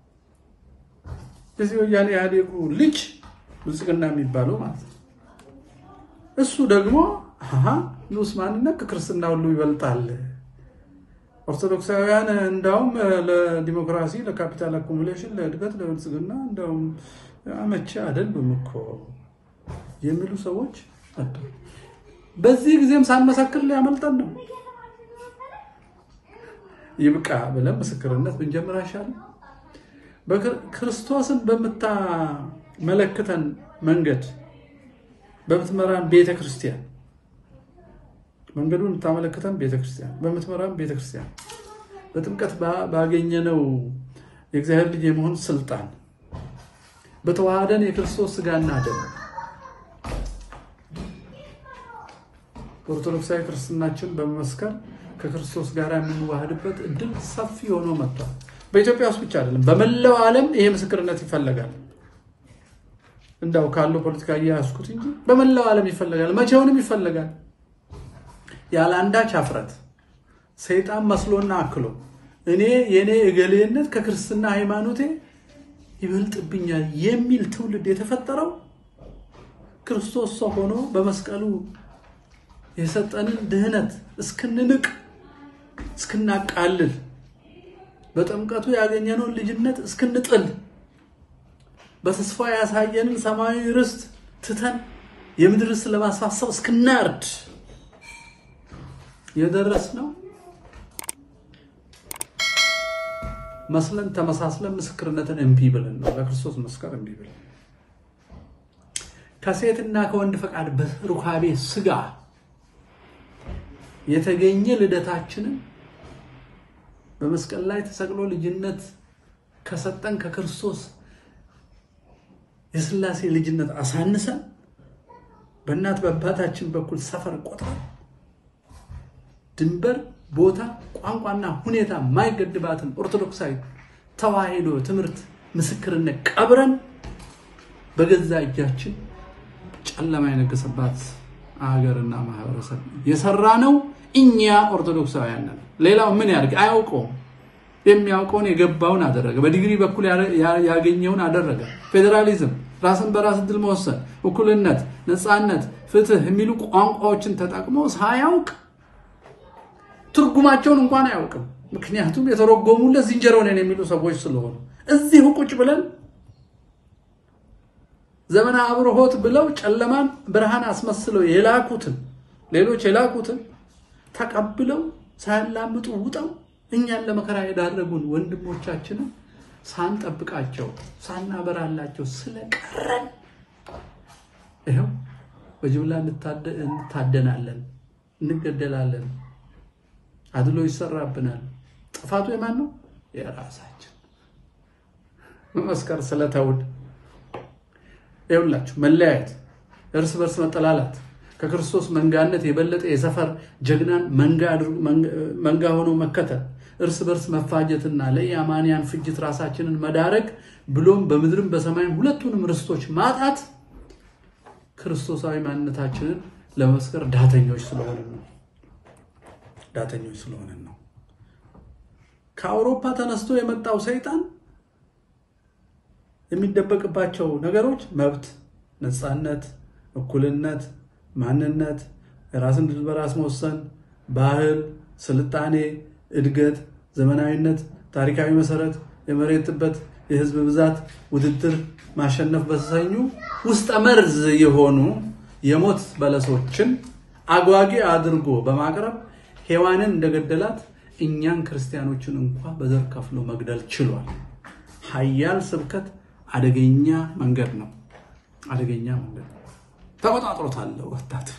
እዚህ ወያኔ ኢህአዴጉ ልጅ ብልጽግና የሚባለው ማለት ነው። እሱ ደግሞ ንዑስ ማንነት ከክርስትና ሁሉ ይበልጣል። ኦርቶዶክሳውያን እንዳውም ለዲሞክራሲ፣ ለካፒታል አኩሙሌሽን፣ ለእድገት፣ ለብልጽግና እንዳውም አመቺ አይደሉም እኮ የሚሉ ሰዎች አሉ። በዚህ ጊዜም ሳንመሰክር ሊያመልጠን ነው። ይብቃ ብለን ምስክርነት ብንጀምር አይሻልም? ክርስቶስን በምታመለክተን መንገድ በምትመራን ቤተ ክርስቲያን መንገዱን የምታመለክተን ቤተ ክርስቲያን በምትመራን ቤተ ክርስቲያን በጥምቀት ባገኘነው የእግዚአብሔር ልጅ የመሆን ስልጣን በተዋሃደን የክርስቶስ ስጋና ደም ኦርቶዶክሳዊ ክርስትናችን በመመስከር ከክርስቶስ ጋር የምንዋህድበት እድል ሰፊ ሆኖ መጥቷል። በኢትዮጵያ ውስጥ ብቻ አይደለም፣ በመላው ዓለም ይሄ ምስክርነት ይፈለጋል። እንዳው ካለው ፖለቲካ እያያዝኩት እንጂ በመላው ዓለም ይፈለጋል። መቼውንም ይፈለጋል። ያለ አንዳች አፍረት ሰይጣን መስሎና አክሎ እኔ የእኔ እገሌነት ከክርስትና ሃይማኖቴ ይበልጥብኛል የሚል ትውልድ የተፈጠረው ክርስቶስ ሰው ሆኖ በመስቀሉ የሰጠንን ድህነት እስክንንቅ እስክናቃልል በጥምቀቱ ያገኘነውን ልጅነት እስክንጥል በተስፋ ያሳየንን ሰማያዊ ርስት ትተን የምድር ርስት ለማስፋሰብ እስክናርድ የደረስነው መስለን ተመሳስለን ምስክርነትን እምቢ ብለን ነው። ለክርስቶስ መስከር እምቢ ብለን ከሴትና ከወንድ ፈቃድ በሩካቤ ስጋ የተገኘ ልደታችንን በመስቀል ላይ ተሰቅሎ ልጅነት ከሰጠን ከክርስቶስ የሥላሴ ልጅነት አሳንሰን በእናት በአባታችን በኩል ሰፈር ቆጥረን ድንበር፣ ቦታ፣ ቋንቋና ሁኔታ የማይገድባትን ኦርቶዶክሳዊ ተዋሕዶ ትምህርት ምስክርነት ቀብረን በገዛ እጃችን ጨለማ የነገሰባት አገርና ማህበረሰብ የሰራ ነው። እኛ ኦርቶዶክሳውያን ነን። ሌላው ምን ያድርግ? አያውቀውም። የሚያውቀውን የገባውን አደረገ። በዲግሪ በኩል ያገኘውን አደረገ። ፌዴራሊዝም፣ ራስን በራስ እድል መወሰን፣ እኩልነት፣ ነፃነት፣ ፍትህ የሚሉ ቋንቋዎችን ተጠቅሞ ሳያውቅ ትርጉማቸውን እንኳን አያውቅም። ምክንያቱም የተረጎሙለት ዝንጀሮ ነን የሚሉ ሰዎች ስለሆኑ እዚሁ ቁጭ ብለን ዘመነ አብርሆት ብለው ጨለማን ብርሃን አስመስለው የላኩትን ሌሎች የላኩትን ተቀብለው ሳያላምጡ ውጠው እኛን ለመከራ የዳረጉን ወንድሞቻችንን ሳንጠብቃቸው ሳናበራላቸው ስለቀረን ይኸው በጅምላ እንታደናለን፣ እንገደላለን፣ አድሎ ይሰራብናል። ጥፋቱ የማን ነው? የራሳችን መመስከር ስለተውን ይኸውላችሁ መለያየት፣ እርስ በርስ መጠላላት ከክርስቶስ መንጋነት የበለጠ የሰፈር ጀግናን መንጋ ሆኖ መከተል፣ እርስ በርስ መፋጀትና ለኢአማንያን ፍጅት ራሳችንን መዳረግ ብሎም በምድርም በሰማይም ሁለቱንም ርስቶች ማጣት ክርስቶሳዊ ማንነታችንን ለመስከር ዳተኞች ስለሆንን ነው። ዳተኞች ስለሆንን ነው። ከአውሮፓ ተነስቶ የመጣው ሰይጣን የሚደበቅባቸው ነገሮች መብት፣ ነፃነት፣ እኩልነት፣ ማንነት፣ ራስን ድል በራስ መወሰን፣ ባህል፣ ስልጣኔ፣ እድገት፣ ዘመናዊነት፣ ታሪካዊ መሰረት፣ የመሬት ጥበት፣ የህዝብ ብዛት፣ ውድድር፣ ማሸነፍ በተሰኙ ውስጠ መርዝ የሆኑ የሞት በለሶችን አጓጊ አድርጎ በማቅረብ ሔዋንን እንደገደላት እኛን ክርስቲያኖችን እንኳ በዘር ከፍሎ መግደል ችሏል። ሀያል ስብከት አደገኛ መንገድ ነው። አደገኛ መንገድ ነው። ተቆጣጥሮታል ወጣት።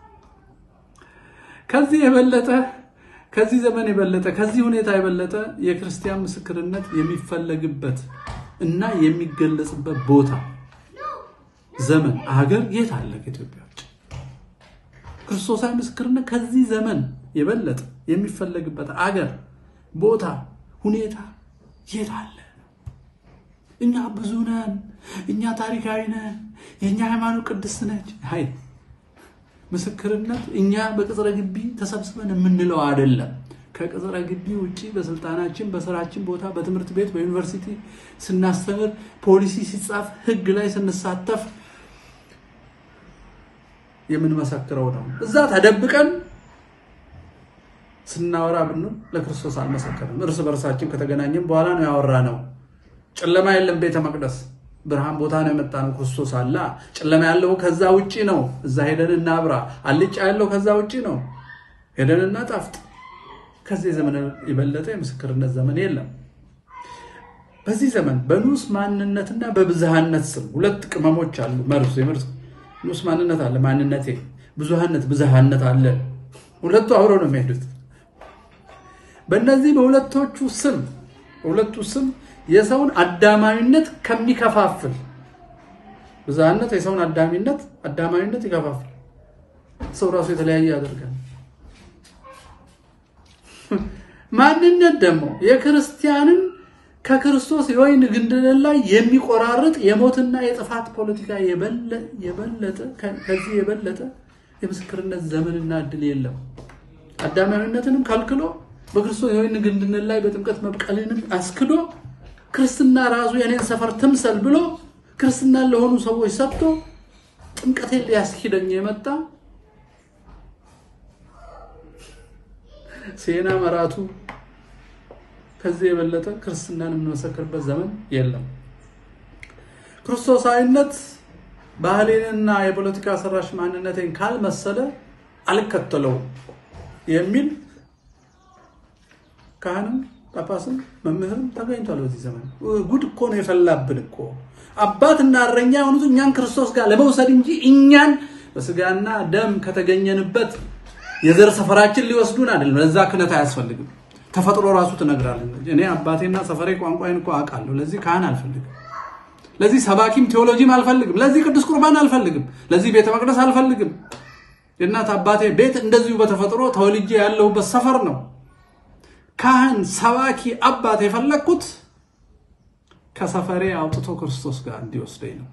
ከዚህ የበለጠ ከዚህ ዘመን የበለጠ ከዚህ ሁኔታ የበለጠ የክርስቲያን ምስክርነት የሚፈለግበት እና የሚገለጽበት ቦታ፣ ዘመን፣ አገር የት አለ? ከኢትዮጵያ ውጭ ክርስቶሳዊ ምስክርነት ከዚህ ዘመን የበለጠ የሚፈለግበት አገር፣ ቦታ፣ ሁኔታ የት አለ? እኛ ብዙ ነን፣ እኛ ታሪካዊ ነን፣ የእኛ ሃይማኖት ቅድስት ነች። አይ ምስክርነት እኛ በቅጽረ ግቢ ተሰብስበን የምንለው አይደለም። ከቅጽረ ግቢ ውጭ በስልጣናችን፣ በስራችን ቦታ፣ በትምህርት ቤት፣ በዩኒቨርሲቲ ስናስተምር፣ ፖሊሲ ሲጻፍ፣ ህግ ላይ ስንሳተፍ የምንመሰክረው ነው። እዛ ተደብቀን ስናወራ ብንል ለክርስቶስ አልመሰከርም። እርስ በርሳችን ከተገናኘን በኋላ ነው ያወራ ነው። ጨለማ የለም ቤተ መቅደስ ብርሃን ቦታ ነው የመጣ ነው። ክርስቶስ አላ ጨለማ ያለው ከዛ ውጪ ነው። እዛ ሄደን እናብራ። አልጫ ያለው ከዛ ውጪ ነው። ሄደን እናጣፍጥ። ከዚህ ዘመን የበለጠ የምስክርነት ዘመን የለም። በዚህ ዘመን በንዑስ ማንነትና በብዝሃነት ስም ሁለት ቅመሞች አሉ። መርዝ የመርዝ ንዑስ ማንነት አለ፣ ማንነቴ፣ ብዙሃነት፣ ብዝሃነት አለ። ሁለቱ አብረው ነው የሚሄዱት። በእነዚህ በሁለቶቹ ስም በሁለቱ ስም የሰውን አዳማዊነት ከሚከፋፍል ብዝሃነት የሰውን አዳሚነት አዳማዊነት ይከፋፍል። ሰው ራሱ የተለያየ ያደርጋል። ማንነት ደግሞ የክርስቲያንን ከክርስቶስ የወይን ግንድ ላይ የሚቆራርጥ የሞትና የጥፋት ፖለቲካ የበለጠ ከዚህ የበለጠ የምስክርነት ዘመንና እድል የለም። አዳማዊነትንም ከልክሎ በክርስቶስ የወይን ግንድነት ላይ በጥምቀት መብቀልንም አስክዶ ክርስትና ራሱ የኔን ሰፈር ትምሰል ብሎ ክርስትናን ለሆኑ ሰዎች ሰጥቶ ጥምቀቴን ሊያስኪደኝ የመጣ ሴና መራቱ ከዚህ የበለጠ ክርስትናን የምንመሰክርበት ዘመን የለም። ክርስቶሳዊነት ባህሌንና የፖለቲካ ሰራሽ ማንነቴን ካልመሰለ አልከተለውም የሚል ካህንም ጳጳስም መምህርም ተገኝቷል። በዚህ ዘመን ጉድ እኮ ነው የፈላብን እኮ አባትና እረኛ የሆኑት እኛን ክርስቶስ ጋር ለመውሰድ እንጂ እኛን በስጋና ደም ከተገኘንበት የዘር ሰፈራችን ሊወስዱን አይደለም። ለዛ ክህነት አያስፈልግም። ተፈጥሮ ራሱ ትነግራለች። እኔ አባቴና ሰፈሬ ቋንቋዬን እኮ አውቃለሁ። ለዚህ ካህን አልፈልግም። ለዚህ ሰባኪም ቴዎሎጂም አልፈልግም። ለዚህ ቅዱስ ቁርባን አልፈልግም። ለዚህ ቤተ መቅደስ አልፈልግም። የእናት አባቴ ቤት እንደዚሁ በተፈጥሮ ተወልጄ ያለሁበት ሰፈር ነው። ካህን፣ ሰባኪ፣ አባት የፈለግኩት ከሰፈሬ አውጥቶ ክርስቶስ ጋር እንዲወስደኝ ነው።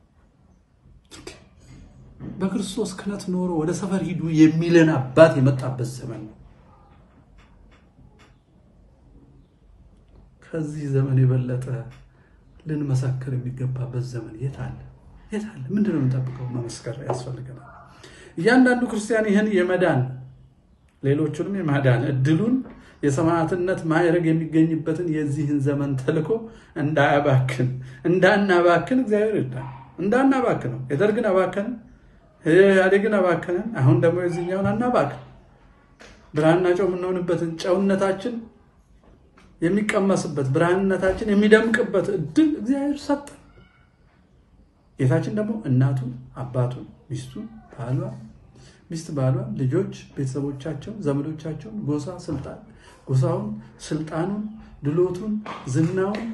በክርስቶስ ክህነት ኖሮ ወደ ሰፈር ሂዱ የሚለን አባት የመጣበት ዘመን ነው። ከዚህ ዘመን የበለጠ ልንመሰክር የሚገባበት ዘመን የት አለ? የት አለ? ምንድን ነው የምንጠብቀው? መመስከር ያስፈልገናል። እያንዳንዱ ክርስቲያን ይህን የመዳን ሌሎቹንም የማዳን እድሉን የሰማዕትነት ማዕረግ የሚገኝበትን የዚህን ዘመን ተልኮ እንዳያባክን እንዳናባክን እግዚአብሔር ይርዳል። እንዳናባክን ነው። የደርግን አባከን፣ ኢህአዴግን አባከንን። አሁን ደግሞ የዚህኛውን አናባክን። ብርሃንና ጨው የምንሆንበትን ጨውነታችን የሚቀመስበት ብርሃንነታችን የሚደምቅበት እድል እግዚአብሔር ሰጠ። ጌታችን ደግሞ እናቱን፣ አባቱን፣ ሚስቱን፣ ባሏ ሚስት ባሏን፣ ልጆች፣ ቤተሰቦቻቸውን፣ ዘመዶቻቸውን፣ ጎሳ፣ ስልጣን ጎሳውን፣ ስልጣኑን፣ ድሎቱን፣ ዝናውን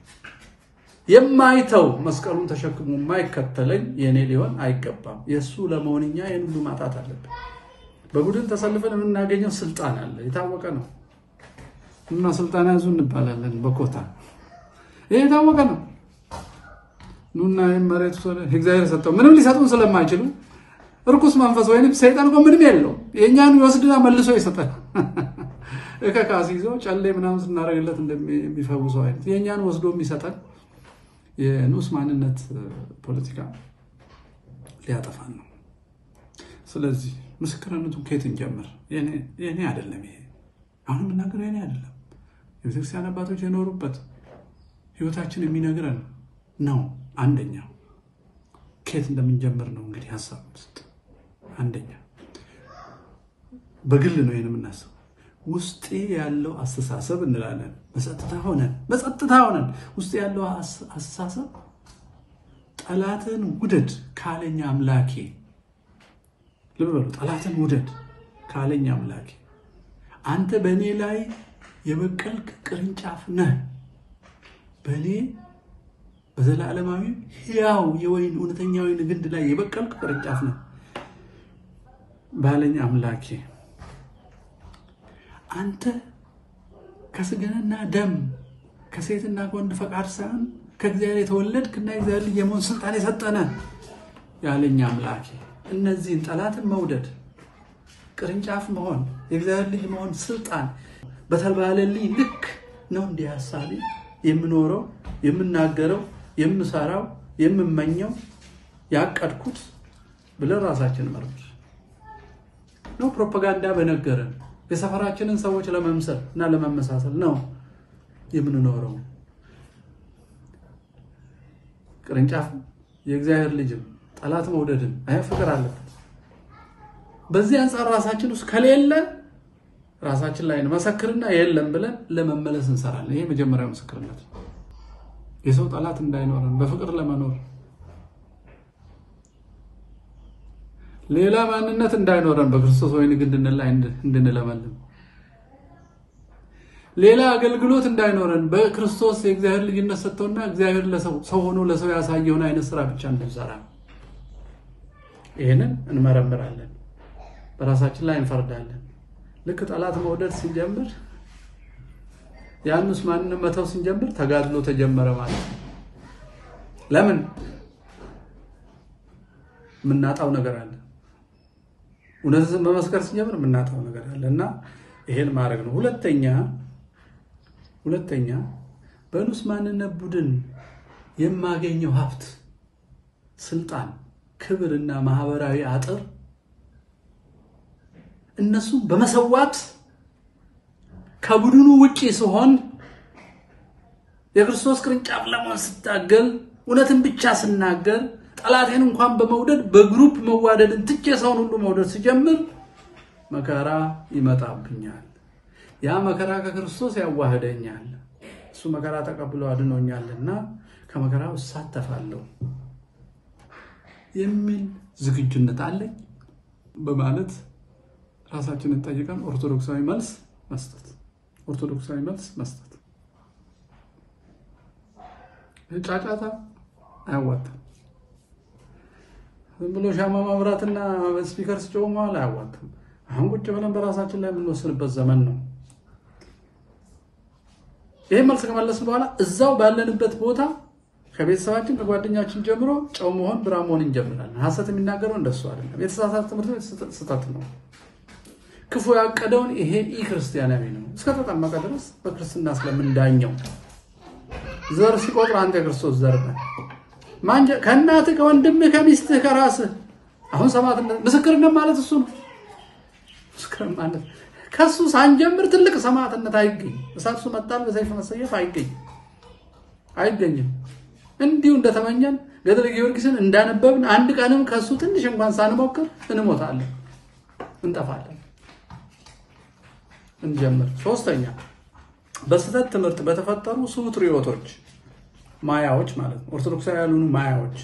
የማይተው መስቀሉን ተሸክሞ የማይከተለኝ የእኔ ሊሆን አይገባም። የእሱ ለመሆንኛ ይህን ሁሉ ማጣት አለብን። በቡድን ተሰልፈን የምናገኘው ስልጣን አለ፣ የታወቀ ነው። እና ስልጣን ያዙ እንባላለን በኮታ ይህ የታወቀ ነው። ኑና መሬቱ እግዚአብሔር ሰጠው ምንም ሊሰጡን ስለማይችሉ እርኩስ መንፈስ ወይም ሰይጣን እኮ ምንም የለው የእኛን ይወስድና መልሶ ይሰጠን። እከካስ ይዞ ጨሌ ምናምን ስናደርግለት እንደሚፈውሰው አይነት የእኛን ወስዶ የሚሰጠን የንዑስ ማንነት ፖለቲካ ሊያጠፋን ነው። ስለዚህ ምስክርነቱን ከየት እንጀምር? የኔ አይደለም ይሄ አሁን የምናገረው የኔ አይደለም። የቤተክርስቲያን አባቶች የኖሩበት ህይወታችን የሚነግረን ነው። አንደኛው ከየት እንደምንጀምር ነው እንግዲህ ሀሳብ ውስጥ አንደኛ በግል ነው ይህን የምናስበው። ውስጤ ያለው አስተሳሰብ እንላለን። በጸጥታ ሆነን በጸጥታ ሆነን ውስጤ ያለው አስተሳሰብ ጠላትን ውደድ ካለኝ አምላኬ፣ ልብ በሉ፣ ጠላትን ውደድ ካለኝ አምላኬ አንተ በእኔ ላይ የበቀልክ ቅርንጫፍ ነህ። በእኔ በዘላለማዊ ሕያው የወይን እውነተኛ ወይን ግንድ ላይ የበቀልክ ቅርንጫፍ ነህ። ባለኝ አምላኬ አንተ ከስጋና ደም ከሴትና ከወንድ ፈቃድ ሳይሆን ከእግዚአብሔር የተወለድክና የእግዚአብሔር ልጅ የመሆን ስልጣን የሰጠነ ያለኝ አምላኬ እነዚህን ጠላትን መውደድ፣ ቅርንጫፍ መሆን፣ የእግዚአብሔር ልጅ መሆን ስልጣን በተባለልኝ ልክ ነው እንዲህ ሀሳቤ የምኖረው የምናገረው የምሰራው የምመኘው ያቀድኩት ብለን ራሳችን መርምር ነው። ፕሮፓጋንዳ በነገረን የሰፈራችንን ሰዎች ለመምሰል እና ለመመሳሰል ነው የምንኖረው። ቅርንጫፍ የእግዚአብሔር ልጅም ጠላት መውደድን አይ ፍቅር አለበት። በዚህ አንጻር ራሳችን ውስጥ ከሌለ ራሳችን ላይ መሰክርና የለም ብለን ለመመለስ እንሰራለን። ይሄ መጀመሪያው ምስክርነት ነው። የሰው ጠላት እንዳይኖረን በፍቅር ለመኖር ሌላ ማንነት እንዳይኖረን በክርስቶስ ወይን ግንድን ላይ እንድንለመልም ሌላ አገልግሎት እንዳይኖረን በክርስቶስ የእግዚአብሔር ልጅነት ሰጥቶና እግዚአብሔር ሰው ሆኖ ለሰው ያሳየውን አይነት ስራ ብቻ እንድንሰራ ይህንን እንመረምራለን። በራሳችን ላይ እንፈርዳለን። ልክ ጠላት መውደድ ሲጀምር ያንስ ማንንም መተው ስንጀምር ተጋድሎ ተጀመረ ማለት ነው። ለምን የምናጣው ነገር አለ። እውነትን በመስከር ስንጀምር የምናጣው ነገር አለ እና ይሄን ማድረግ ነው። ሁለተኛ ሁለተኛ በንዑስ ማንነት ቡድን የማገኘው ሀብት፣ ስልጣን፣ ክብርና ማህበራዊ አጥር እነሱ በመሰዋት ከቡድኑ ውጪ ስሆን የክርስቶስ ቅርንጫፍ ለመሆን ስታገል እውነትን ብቻ ስናገር ጠላቴን እንኳን በመውደድ በግሩፕ መዋደድን ትቼ ሰውን ሁሉ መውደድ ሲጀምር መከራ ይመጣብኛል። ያ መከራ ከክርስቶስ ያዋህደኛል። እሱ መከራ ተቀብሎ አድኖኛልና ከመከራው እሳተፋለሁ የሚል ዝግጁነት አለኝ በማለት ራሳችንን ጠይቀን ኦርቶዶክሳዊ መልስ መስጠት ኦርቶዶክሳዊ መልስ መስጠት። ጫጫታ አያዋጣም። ዝም ብሎ ሻማ ማብራትና ስፒከር ሲጮህ መዋል አያዋጣም። አሁን ቁጭ ብለን በራሳችን ላይ የምንወስንበት ዘመን ነው። ይህን መልስ ከመለስን በኋላ እዛው ባለንበት ቦታ ከቤተሰባችን ከጓደኛችን ጀምሮ ጨው መሆን ብራ መሆን እንጀምራለን። ሀሰት የሚናገረው እንደሱ አይደለም። የተሳሳተ ትምህርት ቤት ስህተት ነው። ክፉ ያቀደውን ይሄ ኢ ክርስቲያናዊ ነው። እስከተጠመቀ ድረስ በክርስትና ስለምንዳኘው ዘር ሲቆጥር አንተ የክርስቶስ ዘር ነህ። ከእናትህ ከወንድምህ ከሚስትህ ከራስህ አሁን ሰማዕትነት ምስክርነት ማለት እሱ ነው። ምስክር ማለት ከሱ ሳንጀምር ትልቅ ሰማዕትነት አይገኝም። እሳቱ መጣል በሰይፍ መሰየፍ አይገኝም አይገኝም። እንዲሁ እንደተመኘን ገድለ ጊዮርጊስን እንዳነበብን አንድ ቀንም ከሱ ትንሽ እንኳን ሳንሞክር እንሞታለን፣ እንጠፋለን። እንጀምር። ሶስተኛ በስህተት ትምህርት በተፈጠሩ ሱትሪዮቶች ማያዎች ማለት ነው። ኦርቶዶክሳዊ ያልሆኑ ማያዎች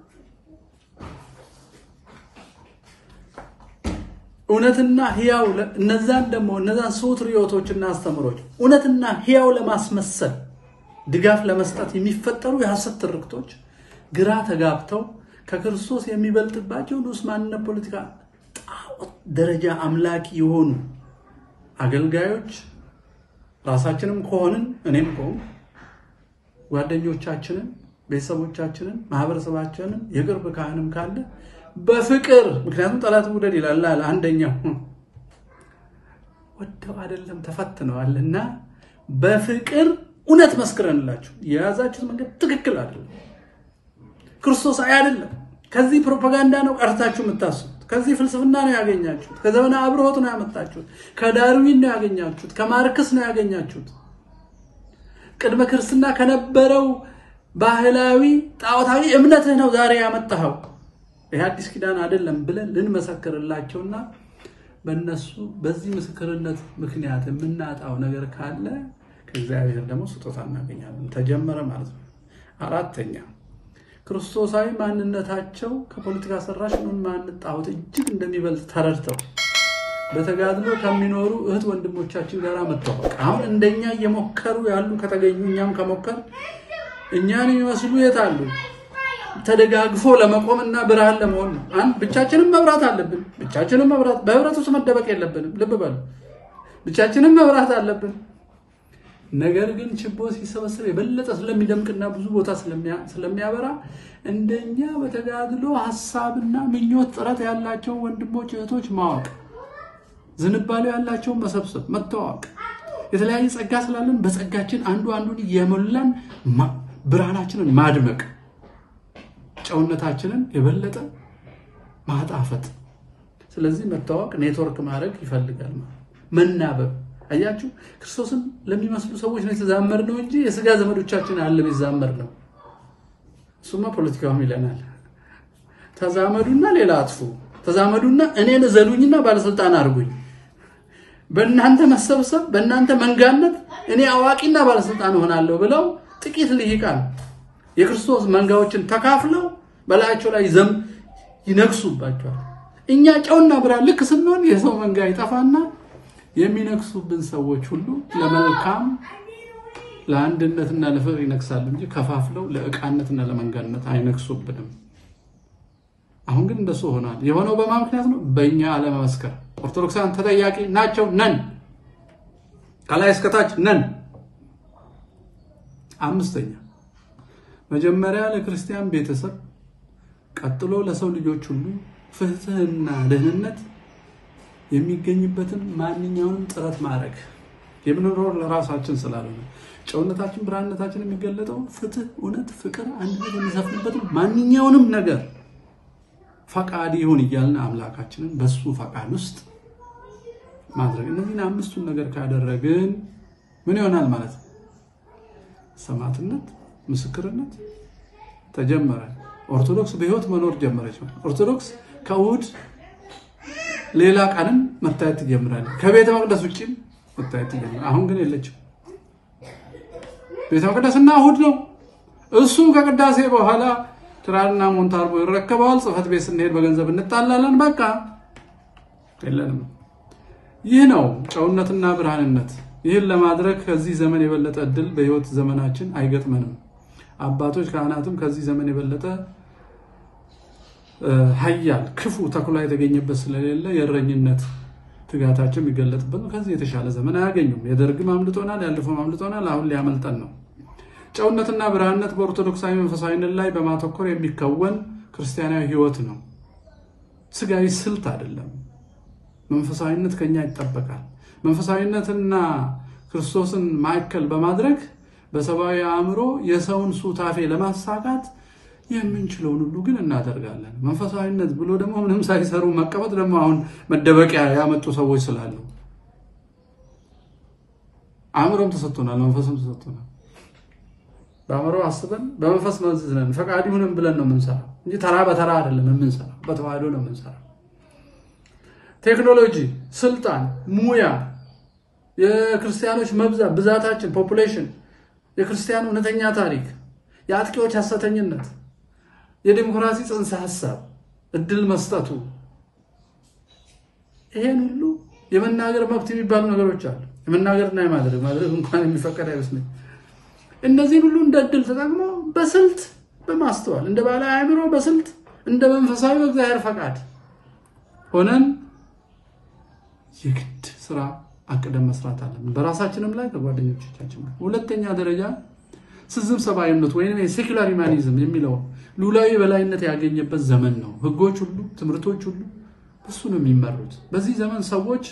እውነትና ህያው እነዛን ደግሞ እነዛን ሱትሪዮቶችና አስተምሮች እውነትና ህያው ለማስመሰል ድጋፍ ለመስጠት የሚፈጠሩ የሐሰት ትርክቶች ግራ ተጋብተው ከክርስቶስ የሚበልጥባቸው ንዑስ ማንነት ፖለቲካ ጣዖት ደረጃ አምላኪ የሆኑ አገልጋዮች ራሳችንም ከሆንን እኔም ከሆን ጓደኞቻችንን፣ ቤተሰቦቻችንን፣ ማህበረሰባችንን የቅርብ ካህንም ካለ በፍቅር ምክንያቱም ጠላት ውደድ ይላል አንደኛው ወደው አይደለም ተፈትነዋል እና በፍቅር እውነት መስክረንላችሁ የያዛችሁት መንገድ ትክክል አይደለም፣ ክርስቶስ አይደለም። ከዚህ ፕሮፓጋንዳ ነው ቀርታችሁ የምታስቡት። ከዚህ ፍልስፍና ነው ያገኛችሁት። ከዘመነ አብርሆት ነው ያመጣችሁት። ከዳርዊን ነው ያገኛችሁት። ከማርክስ ነው ያገኛችሁት። ቅድመ ክርስትና ከነበረው ባህላዊ ጣዖታዊ እምነትህ ነው ዛሬ ያመጣኸው። ይህ አዲስ ኪዳን አይደለም ብለን ልንመሰክርላቸውና በእነሱ በዚህ ምስክርነት ምክንያት የምናጣው ነገር ካለ ከእግዚአብሔር ደግሞ ስጦታ እናገኛለን። ተጀመረ ማለት ነው። አራተኛ ክርስቶሳዊ ማንነታቸው ከፖለቲካ ሰራሽ ምን ማንነት ጣዖት እጅግ እንደሚበልጥ ተረድተው በተጋድሎ ከሚኖሩ እህት ወንድሞቻችን ጋር መተዋወቅ። አሁን እንደኛ እየሞከሩ ያሉ ከተገኙ እኛም ከሞከር እኛን የሚመስሉ የት አሉ? ተደጋግፎ ለመቆምና ብርሃን ለመሆን ነው። አንድ ብቻችንም መብራት አለብን። ብቻችንም መብራት በህብረት ውስጥ መደበቅ የለብንም። ልብ በሉ፣ ብቻችንም መብራት አለብን። ነገር ግን ችቦ ሲሰበሰብ የበለጠ ስለሚደምቅና ብዙ ቦታ ስለሚያበራ እንደኛ በተጋድሎ ሀሳብና ምኞት ጥረት ያላቸው ወንድሞች እህቶች ማወቅ፣ ዝንባሌው ያላቸውን መሰብሰብ፣ መተዋወቅ፣ የተለያየ ጸጋ ስላለን በጸጋችን አንዱ አንዱን የሞላን ብርሃናችንን ማድመቅ፣ ጨውነታችንን የበለጠ ማጣፈጥ። ስለዚህ መተዋወቅ፣ ኔትወርክ ማድረግ ይፈልጋል። መናበብ አያችሁ፣ ክርስቶስን ለሚመስሉ ሰዎች ነው የተዛመር ነው እንጂ የስጋ ዘመዶቻችን አለ ቢዛመር ነው። እሱማ ፖለቲካውም ይለናል። ተዛመዱና ሌላ አጥፉ፣ ተዛመዱና እኔን እዘሉኝና ባለስልጣን አድርጉኝ። በእናንተ መሰብሰብ፣ በእናንተ መንጋነት እኔ አዋቂና ባለስልጣን እሆናለሁ ብለው ጥቂት ልሂቃን የክርስቶስ መንጋዎችን ተካፍለው በላያቸው ላይ ዘም ይነግሱባቸዋል። እኛ ጨውና ብርሃን ልክ ስንሆን የሰው መንጋ ይጠፋና የሚነግሱብን ሰዎች ሁሉ ለመልካም ለአንድነትና ለፍቅር ይነግሳሉ እንጂ ከፋፍለው ለዕቃነትና ለመንጋነት አይነግሱብንም። አሁን ግን እንደሱ ሆኗል። የሆነው በማ ምክንያት ነው? በእኛ አለመመስከር። ኦርቶዶክሳን ተጠያቂ ናቸው። ነን፣ ከላይ እስከታች ነን። አምስተኛ መጀመሪያ ለክርስቲያን ቤተሰብ፣ ቀጥሎ ለሰው ልጆች ሁሉ ፍትህና ደህንነት የሚገኝበትን ማንኛውንም ጥረት ማድረግ የምንኖር ለራሳችን ስላልሆነ ጨውነታችን ብርሃንነታችን የሚገለጠው ፍትህ፣ እውነት፣ ፍቅር፣ አንድነት የሚሰፍንበትን ማንኛውንም ነገር ፈቃድ ይሁን እያልን አምላካችንን በሱ ፈቃድ ውስጥ ማድረግ እነዚህን አምስቱን ነገር ካደረግን ምን ይሆናል ማለት ነው? ሰማዕትነት፣ ምስክርነት ተጀመረ። ኦርቶዶክስ በህይወት መኖር ጀመረች። ኦርቶዶክስ ከእሑድ ሌላ ቀንም መታየት ትጀምራለች። ከቤተ መቅደስ ውጭም መታየት ትጀምራለች። አሁን ግን የለችም። ቤተ መቅደስና እሑድ ነው። እሱም ከቅዳሴ በኋላ ትራንና ሞንታርቦ ይረከበዋል። ጽሕፈት ቤት ስንሄድ በገንዘብ እንጣላለን። በቃ የለንም። ይህ ነው ጨውነትና ብርሃንነት። ይህን ለማድረግ ከዚህ ዘመን የበለጠ እድል በህይወት ዘመናችን አይገጥመንም። አባቶች ካህናትም ከዚህ ዘመን የበለጠ ኃያል ክፉ ተኩላ የተገኘበት ስለሌለ የእረኝነት ትጋታቸው የሚገለጥበት ነው። ከዚህ የተሻለ ዘመን አያገኙም። የደርግም አምልጦናል፣ ያለፈውም አምልጦናል። አሁን ሊያመልጠን ነው። ጨውነትና ብርሃንነት በኦርቶዶክሳዊ መንፈሳዊነት ላይ በማተኮር የሚከወን ክርስቲያናዊ ህይወት ነው። ስጋዊ ስልት አይደለም። መንፈሳዊነት ከኛ ይጠበቃል። መንፈሳዊነትና ክርስቶስን ማዕከል በማድረግ በሰብአዊ አእምሮ የሰውን ሱታፌ ለማሳካት የምንችለውን ሁሉ ግን እናደርጋለን። መንፈሳዊነት ብሎ ደግሞ ምንም ሳይሰሩ መቀመጥ ደግሞ አሁን መደበቂያ ያመጡ ሰዎች ስላሉ አእምሮም ተሰጥቶናል፣ መንፈስም ተሰጥቶናል። በአእምሮ አስበን በመንፈስ መዝነን ፈቃድ ይሁንም ብለን ነው የምንሰራው እንጂ ተራ በተራ አይደለም የምንሰራው፣ በተዋህዶ ነው የምንሰራው። ቴክኖሎጂ፣ ስልጣን፣ ሙያ፣ የክርስቲያኖች መብዛት ብዛታችን፣ ፖፑሌሽን፣ የክርስቲያን እውነተኛ ታሪክ፣ የአጥቂዎች ሐሰተኝነት፣ የዲሞክራሲ ጽንሰ ሀሳብ እድል መስጠቱ፣ ይሄን ሁሉ የመናገር መብት የሚባሉ ነገሮች አሉ። የመናገርና የማድረግ ማድረግ እንኳን የሚፈቀድ አይመስለኝ። እነዚህን ሁሉ እንደ እድል ተጠቅሞ በስልት በማስተዋል እንደ ባለ አእምሮ በስልት እንደ መንፈሳዊ በእግዚአብሔር ፈቃድ ሆነን የግድ ስራ አቅደም መስራት አለብን። በራሳችንም ላይ ከጓደኞቻችን ጋር። ሁለተኛ ደረጃ ስዝም ሰብአዊነት ወይም የሴኩላር ሂውማኒዝም የሚለው ሉላዊ በላይነት ያገኘበት ዘመን ነው። ህጎች ሁሉ ትምህርቶች ሁሉ በሱ ነው የሚመሩት። በዚህ ዘመን ሰዎች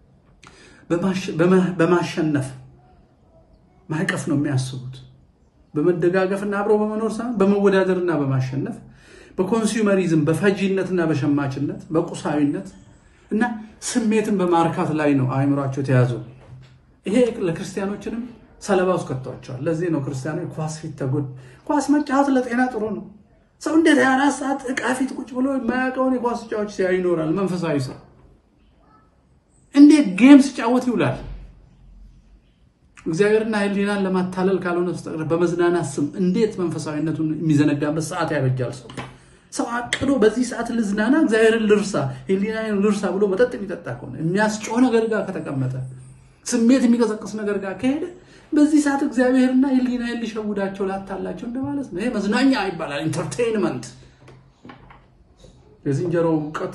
በማሸነፍ ማዕቀፍ ነው የሚያስቡት። በመደጋገፍና አብረው በመኖር ሳይሆን በመወዳደርና በማሸነፍ በኮንሱመሪዝም በፈጂነትና በሸማችነት በቁሳዊነት እና ስሜትን በማርካት ላይ ነው አእምሯቸው ተያዙ። ይሄ ለክርስቲያኖችንም ሰለባ ውስጥ ከቷቸዋል። ለዚህ ነው ክርስቲያኖች ኳስ ፊት ተጎድ ኳስ መጫወት ለጤና ጥሩ ነው። ሰው እንዴት ሃያ አራት ሰዓት ዕቃ ፊት ቁጭ ብሎ የማያውቀውን የኳስ ጫዎች ሲያይ ይኖራል? መንፈሳዊ ሰው እንዴት ጌም ሲጫወት ይውላል? እግዚአብሔርና ሕሊናን ለማታለል ካልሆነ በስተቀር በመዝናናት ስም እንዴት መንፈሳዊነቱን የሚዘነጋበት ሰዓት ያበጃል? ሰው ሰው አቅዶ በዚህ ሰዓት ልዝናና፣ እግዚአብሔርን ልርሳ፣ ሕሊናን ልርሳ ብሎ መጠጥ የሚጠጣ ከሆነ የሚያስጮህ ነገር ጋር ከተቀመጠ ስሜት የሚቀሰቅስ ነገር ጋር ከሄደ በዚህ ሰዓት እግዚአብሔርና ሕሊናዬን ሊሸውዳቸው ላታላቸው እንደማለት ነው። ይሄ መዝናኛ ይባላል፣ ኢንተርቴይንመንት። የዝንጀሮ እውቀት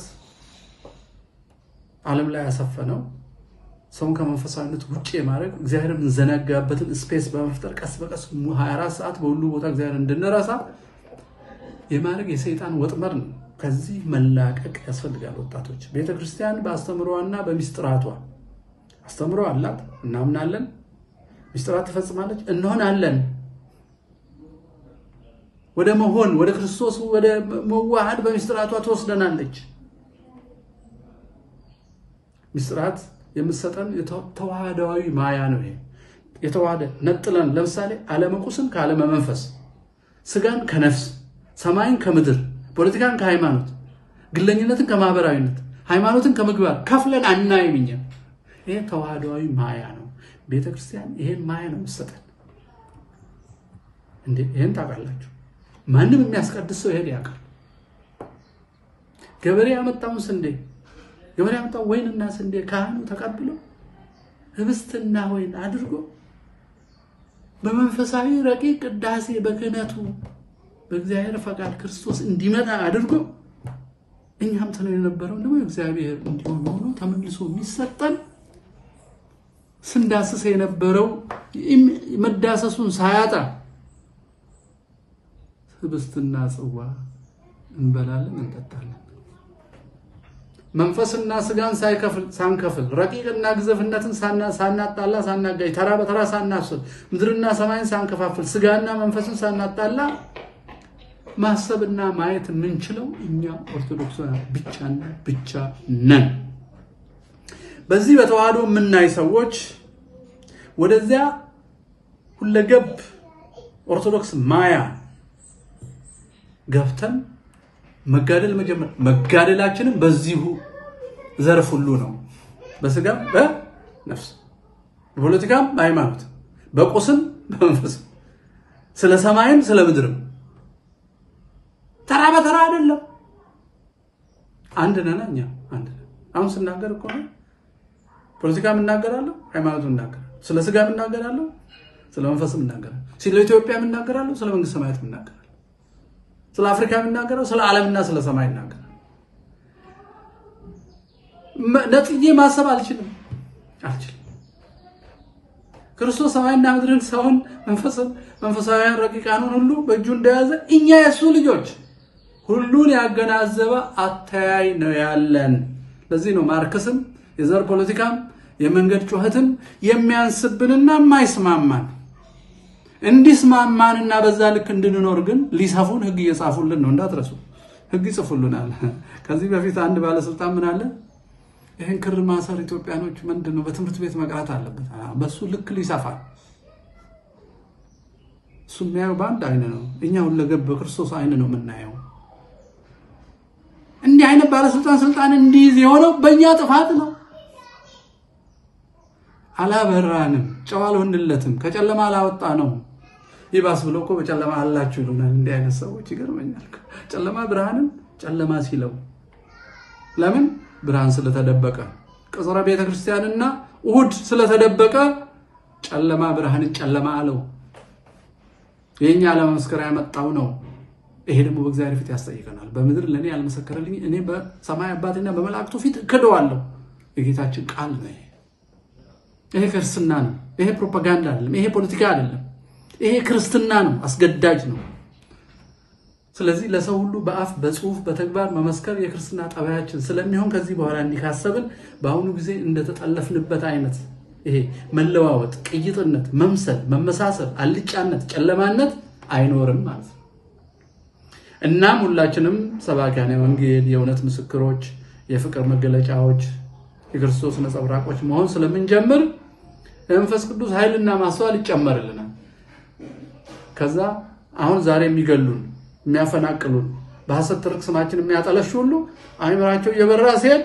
ዓለም ላይ ያሰፈነው ሰውን ከመንፈሳዊነት ውጭ የማድረግ እግዚአብሔር የምንዘናጋበትን ስፔስ በመፍጠር ቀስ በቀስ 24 ሰዓት በሁሉ ቦታ እግዚአብሔር እንድንረሳ የማድረግ የሰይጣን ወጥመድ ነው። ከዚህ መላቀቅ ያስፈልጋል። ወጣቶች ቤተ ክርስቲያን በአስተምሮዋና በሚስጥራቷ አስተምሮ አላት፣ እናምናለን። ሚስጥራት ትፈጽማለች፣ እንሆናለን። ወደ መሆን ወደ ክርስቶስ ወደ መዋሃድ በሚስጥራቷ ትወስደናለች። ሚስጥራት የምትሰጠን ተዋህዳዊ ማያ ነው። ይሄ የተዋህደ ነጥለን፣ ለምሳሌ ዓለመ ቁስን ከዓለመ መንፈስ፣ ስጋን ከነፍስ፣ ሰማይን ከምድር፣ ፖለቲካን ከሃይማኖት፣ ግለኝነትን ከማህበራዊነት፣ ሃይማኖትን ከምግባር ከፍለን አናይም። እኛ ይሄ ተዋህዳዊ ማያ ነው። ቤተ ክርስቲያን ይሄን ማያ ነው የምትሰጠን። እንዴ ይሄን ታውቃላችሁ? ማንም የሚያስቀድስ ሰው ይሄን ያውቃል። ገበሬ ያመጣውን ስንዴ ገበሬ ያመጣው ወይንና ስንዴ ካህኑ ተቀብሎ ህብስትና ወይን አድርጎ በመንፈሳዊ ረቂቅ ቅዳሴ በክህነቱ በእግዚአብሔር ፈቃድ ክርስቶስ እንዲመጣ አድርጎ እኛም ተነው የነበረው ደግሞ እግዚአብሔር እንዲሆን ሆኖ ተመልሶ የሚሰጠን ስንዳስስ የነበረው መዳሰሱን ሳያጣ ህብስትና ጽዋ እንበላለን፣ እንጠጣለን። መንፈስና ስጋን ሳይከፍል ሳንከፍል ረቂቅና ግዘፍነትን ሳናጣላ ሳናጋይ ተራ በተራ ሳናስብ ምድርና ሰማይን ሳንከፋፍል ስጋና መንፈስን ሳናጣላ ማሰብና ማየት የምንችለው እኛ ኦርቶዶክሳውያን ብቻና ብቻ ነን። በዚህ በተዋህዶ የምናይ ሰዎች ወደዚያ ሁለገብ ኦርቶዶክስ ማያ ገብተን መጋደል መጀመር መጋደላችንም በዚሁ ዘርፍ ሁሉ ነው። በስጋም በነፍስ በፖለቲካም በሃይማኖት በቁስም በመንፈስም ስለ ሰማይም ስለ ምድርም ተራ በተራ አይደለም። አንድ ነን እኛ አንድ ነን። አሁን ስናገር እኮ ፖለቲካም እናገራለሁ፣ ሃይማኖትም እናገራለሁ፣ ስለ ስጋም እናገራለሁ፣ ስለ መንፈስም እናገራለሁ፣ ስለ ኢትዮጵያ እናገራለሁ፣ ስለ መንግስት ሰማያት እናገራለሁ ስለ አፍሪካ የሚናገረው ስለ ዓለምና ስለ ሰማይ ይናገራል። ነጥዬ ማሰብ አልችልም አልችልም። ክርስቶስ ሰማይና ምድርን ሰውን መንፈስን መንፈሳዊያን ረቂቃኑን ሁሉ በእጁ እንደያዘ እኛ የእሱ ልጆች ሁሉን ያገናዘበ አተያይ ነው ያለን። ለዚህ ነው ማርክስም የዘር ፖለቲካም የመንገድ ጩኸትም የሚያንስብንና የማይስማማን እንዲስማማንና በዛ ልክ እንድንኖር ግን ሊሰፉን ህግ እየጻፉልን ነው። እንዳትረሱ ህግ ይጽፉልናል። ከዚህ በፊት አንድ ባለስልጣን ምን አለ፣ ይህን ክር ማሰር ኢትዮጵያኖች ምንድን ነው በትምህርት ቤት መቅራት አለበት። በሱ ልክ ሊሰፋል። እሱ የሚያየው በአንድ አይን ነው፣ እኛ ሁለገብ በክርስቶስ አይን ነው የምናየው። እንዲህ አይነት ባለስልጣን ስልጣን እንዲይዝ የሆነው በእኛ ጥፋት ነው። አላበራንም፣ ጨው አልሆንለትም፣ ከጨለማ አላወጣ ነው። ይባስ ብሎ እኮ በጨለማ አላችሁ ይሉናል። እንዲህ አይነት ሰዎች ይገርመኛል። ጨለማ ብርሃንን ጨለማ ሲለው ለምን ብርሃን ስለተደበቀ ቅጽረ ቤተ ክርስቲያንና እሑድ ስለተደበቀ ጨለማ ብርሃንን ጨለማ አለው። የእኛ ለመመስከር ያመጣው ነው። ይሄ ደግሞ በእግዚአብሔር ፊት ያስጠይቀናል። በምድር ለእኔ ያልመሰከረልኝ እኔ በሰማይ አባቴና በመላእክቱ ፊት እክደዋለሁ። የጌታችን ቃል ነው። ይሄ ክርስትና ነው። ይሄ ፕሮፓጋንዳ አይደለም። ይሄ ፖለቲካ አይደለም። ይሄ ክርስትና ነው። አስገዳጅ ነው። ስለዚህ ለሰው ሁሉ በአፍ በጽሁፍ በተግባር መመስከር የክርስትና ጠባያችን ስለሚሆን ከዚህ በኋላ እንዲካሰብን በአሁኑ ጊዜ እንደተጠለፍንበት አይነት ይሄ መለዋወጥ፣ ቅይጥነት፣ መምሰል፣ መመሳሰል፣ አልጫነት፣ ጨለማነት አይኖርም ማለት ነው። እናም ሁላችንም ሰባኪያነ ወንጌል፣ የእውነት ምስክሮች፣ የፍቅር መገለጫዎች፣ የክርስቶስ ነጸብራቆች መሆን ስለምንጀምር የመንፈስ ቅዱስ ኃይልና ማስተዋል ይጨመርልናል። ከዛ አሁን ዛሬ የሚገሉን የሚያፈናቅሉን በሐሰት ትርክ ስማችን የሚያጠለሹ ሁሉ አይምራቸው እየበራ ሲሄድ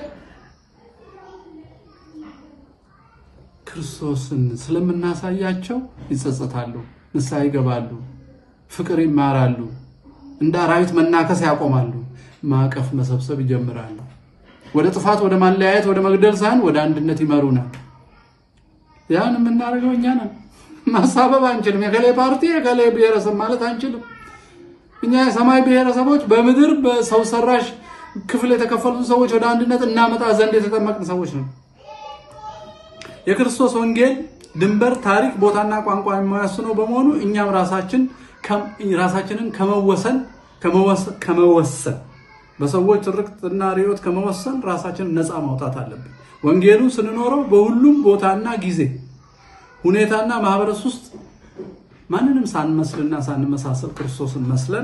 ክርስቶስን ስለምናሳያቸው ይጸጸታሉ፣ ንስሐ ይገባሉ፣ ፍቅር ይማራሉ፣ እንደ አራዊት መናከስ ያቆማሉ፣ ማዕቀፍ መሰብሰብ ይጀምራሉ። ወደ ጥፋት፣ ወደ ማለያየት፣ ወደ መግደል ሳይሆን ወደ አንድነት ይመሩናል። ያን የምናደርገው እኛ ነን። ማሳበብ አንችልም። የከሌ ፓርቲ የከሌ ብሔረሰብ ማለት አንችልም። እኛ የሰማይ ብሔረሰቦች በምድር በሰው ሰራሽ ክፍል የተከፈሉትን ሰዎች ወደ አንድነት እናመጣ ዘንድ የተጠመቅን ሰዎች ነው። የክርስቶስ ወንጌል ድንበር፣ ታሪክ፣ ቦታና ቋንቋ የማያስነው በመሆኑ እኛም ራሳችን ራሳችንን ከመወሰን ከመወሰን በሰዎች ትርክትና ርዕዮት ከመወሰን ራሳችንን ነፃ ማውጣት አለብን። ወንጌሉ ስንኖረው በሁሉም ቦታና ጊዜ ሁኔታና ማህበረሰብ ውስጥ ማንንም ሳንመስልና ሳንመሳሰል ክርስቶስን መስለን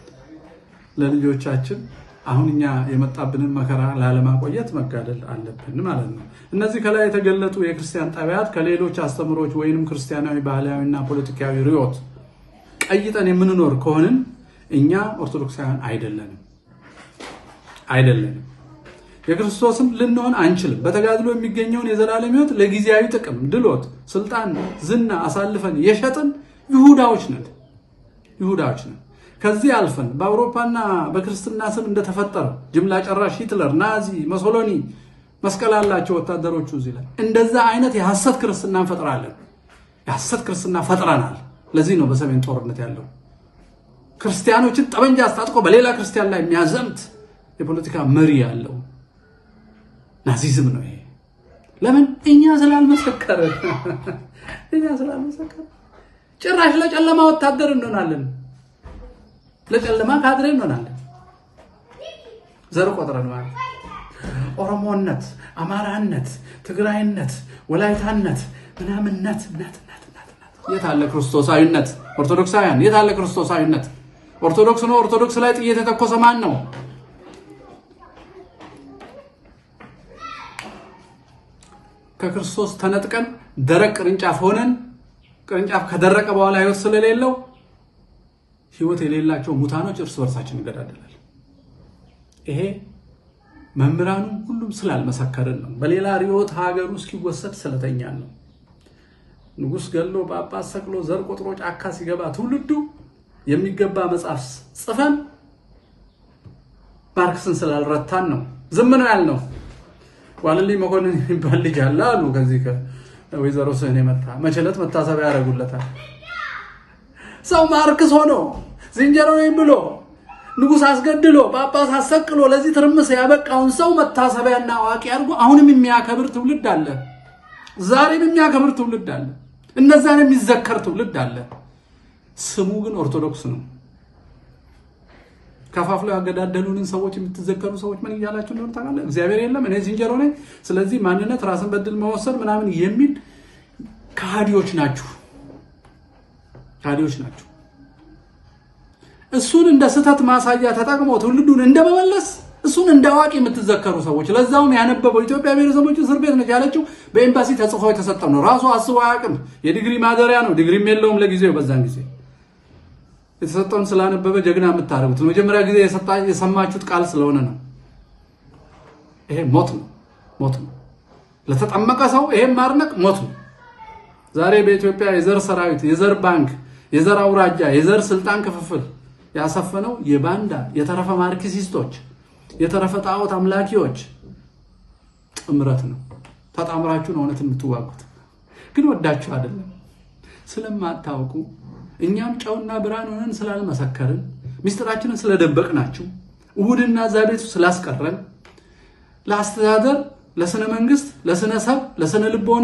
ለልጆቻችን አሁን እኛ የመጣብንን መከራ ላለማቆየት መጋደል አለብን ማለት ነው። እነዚህ ከላይ የተገለጡ የክርስቲያን ጠቢያት ከሌሎች አስተምሮች ወይንም ክርስቲያናዊ ባህላዊና ፖለቲካዊ ርዕዮት ቀይጠን የምንኖር ከሆንን እኛ ኦርቶዶክሳውያን አይደለንም አይደለንም። የክርስቶስም ልንሆን አንችልም። በተጋድሎ የሚገኘውን የዘላለም ሕይወት ለጊዜያዊ ጥቅም፣ ድሎት፣ ስልጣን፣ ዝና አሳልፈን የሸጥን ይሁዳዎች ነን ይሁዳዎች ነን። ከዚህ አልፈን በአውሮፓና በክርስትና ስም እንደተፈጠረው ጅምላ ጨራሽ ሂትለር፣ ናዚ፣ መሶሎኒ መስቀል አላቸው ወታደሮቹ እዚህ ላይ እንደዛ አይነት የሐሰት ክርስትና እንፈጥራለን። የሐሰት ክርስትና ፈጥረናል። ለዚህ ነው በሰሜን ጦርነት ያለው ክርስቲያኖችን ጠመንጃ አስታጥቆ በሌላ ክርስቲያን ላይ የሚያዘምት የፖለቲካ መሪ ያለው ናዚዝም ነው ይሄ። ለምን እኛ ስላልመሰከረ እኛ ስላልመሰከረ ጭራሽ ለጨለማ ወታደር እንሆናለን፣ ለጨለማ ካድሬ እንሆናለን። ዘር ቆጥረን ማለት ኦሮሞነት፣ አማራነት፣ ትግራይነት፣ ወላይታነት ምናምንነት ነት የት አለ ክርስቶሳዊነት? ኦርቶዶክሳውያን የት አለ ክርስቶሳዊነት? ኦርቶዶክስ ነው። ኦርቶዶክስ ላይ ጥይት የተኮሰ ማን ነው? ከክርስቶስ ተነጥቀን ደረቅ ቅርንጫፍ ሆነን ቅርንጫፍ ከደረቀ በኋላ ህይወት ስለሌለው ህይወት የሌላቸው ሙታኖች እርስ በርሳችን ይገዳደላል። ይሄ መምህራኑ ሁሉም ስላልመሰከርን ነው። በሌላ ርዕዮት ሀገሩ እስኪወሰድ ስለተኛን ነው። ንጉሥ ገሎ ጳጳስ ሰቅሎ ዘር ቆጥሮ ጫካ ሲገባ ትውልዱ የሚገባ መጽሐፍ ጽፈን ማርክስን ስላልረታን ነው ዝም ነው ያልነው። ዋለልኝ መኮንን የሚባል ልጅ አለ አሉ። ከዚህ ከወይዘሮ ስህን የመጣ መቸለት መታሰቢያ ያደርጉለታል። ሰው ማርክስ ሆኖ ዝንጀሮ ነኝ ብሎ ንጉሥ አስገድሎ ጳጳስ አሰቅሎ ለዚህ ትርምስ ያበቃውን ሰው መታሰቢያና አዋቂ አድርጎ አሁንም የሚያከብር ትውልድ አለ። ዛሬም የሚያከብር ትውልድ አለ። እነዛን የሚዘከር ትውልድ አለ። ስሙ ግን ኦርቶዶክስ ነው። ከፋፍለው ያገዳደሉንን ሰዎች የምትዘከሩ ሰዎች ምን እያላችሁ እንደሆነ ታውቃለህ? እግዚአብሔር የለም እኔ ዝንጀሮ ነኝ፣ ስለዚህ ማንነት ራስን በድል መወሰን ምናምን የሚል ከሃዲዎች ናችሁ፣ ከሃዲዎች ናችሁ። እሱን እንደ ስህተት ማሳያ ተጠቅሞ ትውልዱን እንደመመለስ እሱን እንደ አዋቂ የምትዘከሩ ሰዎች ለዛውም ያነበበው ኢትዮጵያ ብሔረሰቦች እስር ቤት ነች ያለችው በኤምባሲ ተጽፎ የተሰጠው ነው። ራሱ አስቦ አያውቅም። የዲግሪ ማደሪያ ነው። ዲግሪም የለውም ለጊዜው። በዛን ጊዜ የተሰጠውን ስላነበበ ጀግና የምታደርጉት መጀመሪያ ጊዜ የሰማችሁት ቃል ስለሆነ ነው። ይሄ ሞት ነው፣ ሞት ነው። ለተጠመቀ ሰው ይሄም ማድነቅ ሞት ነው። ዛሬ በኢትዮጵያ የዘር ሰራዊት፣ የዘር ባንክ፣ የዘር አውራጃ፣ የዘር ስልጣን ክፍፍል ያሰፈነው የባንዳ የተረፈ ማርክሲስቶች የተረፈ ጣዖት አምላኪዎች ጥምረት ነው። ተጣምራችሁ ነው እውነት የምትዋጉት። ግን ወዳችሁ አይደለም፣ ስለማታውቁ እኛም ጨውና ብርሃን ሆነን ስላልመሰከርን ሚስጥራችንን ስለደበቅናችሁ እሁድና እዛ ቤቱ ስላስቀረን ለአስተዳደር፣ ለስነ መንግስት፣ ለስነ ሰብ፣ ለስነ ልቦና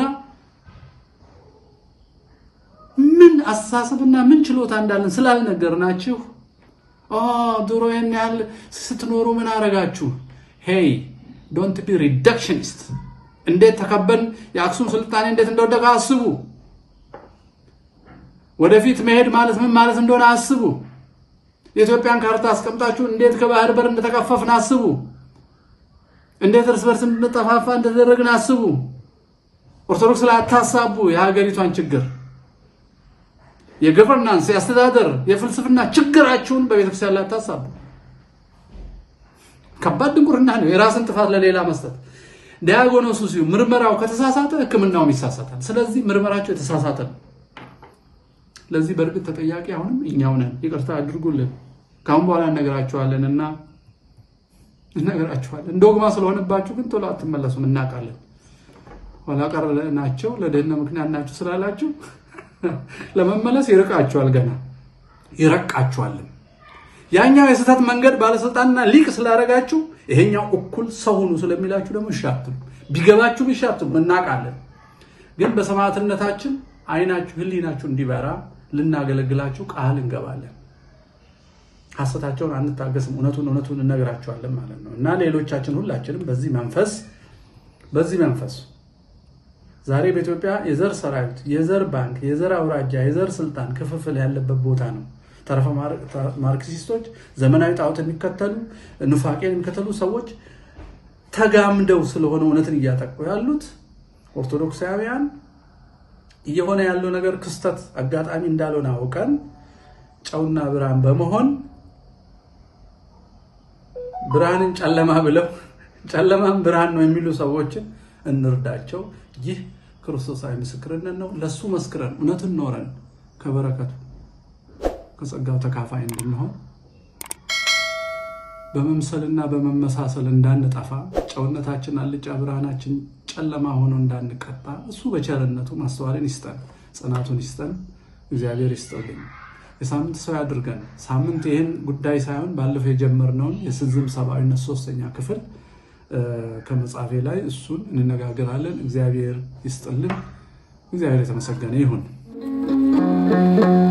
ምን አስተሳሰብና ምን ችሎታ እንዳለን ስላልነገርናችሁ ድሮ ይህን ያህል ስትኖሩ ምን አረጋችሁ? ሄይ ዶንት ቢ ሪዳክሽኒስት። እንዴት ተከበን የአክሱም ስልጣኔ እንዴት እንደወደቀ አስቡ። ወደፊት መሄድ ማለት ምን ማለት እንደሆነ አስቡ። የኢትዮጵያን ካርታ አስቀምጣችሁ እንዴት ከባህር በር እንደተከፈፍን አስቡ። እንዴት እርስ በርስ እንድንጠፋፋ እንደተደረግን አስቡ። ኦርቶዶክስ ላይ አታሳቡ የሀገሪቷን ችግር የገቨርናንስ የአስተዳደር የፍልስፍና ችግራችሁን በቤተክርስቲያን ላይ አታሳቡ። ከባድ ድንቁርና ነው፣ የራስን ጥፋት ለሌላ መስጠት። ዲያጎኖሱ ሲሁ ምርመራው ከተሳሳተ ሕክምናውም ይሳሳታል። ስለዚህ ምርመራቸው የተሳሳተ ነው። ለዚህ በእርግጥ ተጠያቂ አሁንም እኛው ነን። ይቅርታ አድርጉልን። ከአሁን በኋላ እነግራችኋለን እና እነግራችኋለን። ዶግማ ስለሆነባችሁ ግን ቶሎ አትመለሱም፣ እናውቃለን። ኋላ ቀር ናቸው ለደህንነት ምክንያት ናቸው ስላላችሁ ለመመለስ ይርቃችኋል፣ ገና ይረቃችኋልም። ያኛው የስህተት መንገድ ባለስልጣንና ሊቅ ስላደረጋችሁ ይሄኛው እኩል ሰው ሁኑ ስለሚላችሁ ደግሞ እሺ አትሉ። ቢገባችሁም እሺ አትሉ። እናውቃለን፣ ግን በሰማዕትነታችን አይናችሁ ህሊናችሁ እንዲበራ ልናገለግላችሁ ቃል እንገባለን። ሐሰታቸውን አንታገስም፣ እውነቱን እውነቱን እነግራቸዋለን ማለት ነው። እና ሌሎቻችን ሁላችንም በዚህ መንፈስ በዚህ መንፈስ ዛሬ በኢትዮጵያ የዘር ሰራዊት፣ የዘር ባንክ፣ የዘር አውራጃ፣ የዘር ስልጣን ክፍፍል ያለበት ቦታ ነው። ተረፈ ማርክሲስቶች፣ ዘመናዊ ጣዖት የሚከተሉ ኑፋቄን የሚከተሉ ሰዎች ተጋምደው ስለሆነ እውነትን እያጠቁ ያሉት ኦርቶዶክሳውያን እየሆነ ያለው ነገር ክስተት አጋጣሚ እንዳልሆነ አውቀን ጨውና ብርሃን በመሆን ብርሃንን ጨለማ ብለው ጨለማን ብርሃን ነው የሚሉ ሰዎችን እንርዳቸው። ይህ ክርስቶሳዊ ምስክርነት ነው። ለሱ መስክረን እውነትን ኖረን ከበረከቱ ከጸጋው ተካፋይ እንድንሆን በመምሰልና በመመሳሰል እንዳንጠፋ ጨውነታችን አልጫ ብርሃናችን ጨለማ ሆኖ እንዳንቀጣ እሱ በቸርነቱ ማስተዋልን ይስጠን፣ ጽናቱን ይስጠን። እግዚአብሔር ይስጠልኝ። የሳምንት ሰው ያድርገን። ሳምንት ይህን ጉዳይ ሳይሆን ባለፈው የጀመርነውን የስንዝም ሰብአዊነት ሶስተኛ ክፍል ከመጽሐፌ ላይ እሱን እንነጋገራለን። እግዚአብሔር ይስጥልን። እግዚአብሔር የተመሰገነ ይሁን።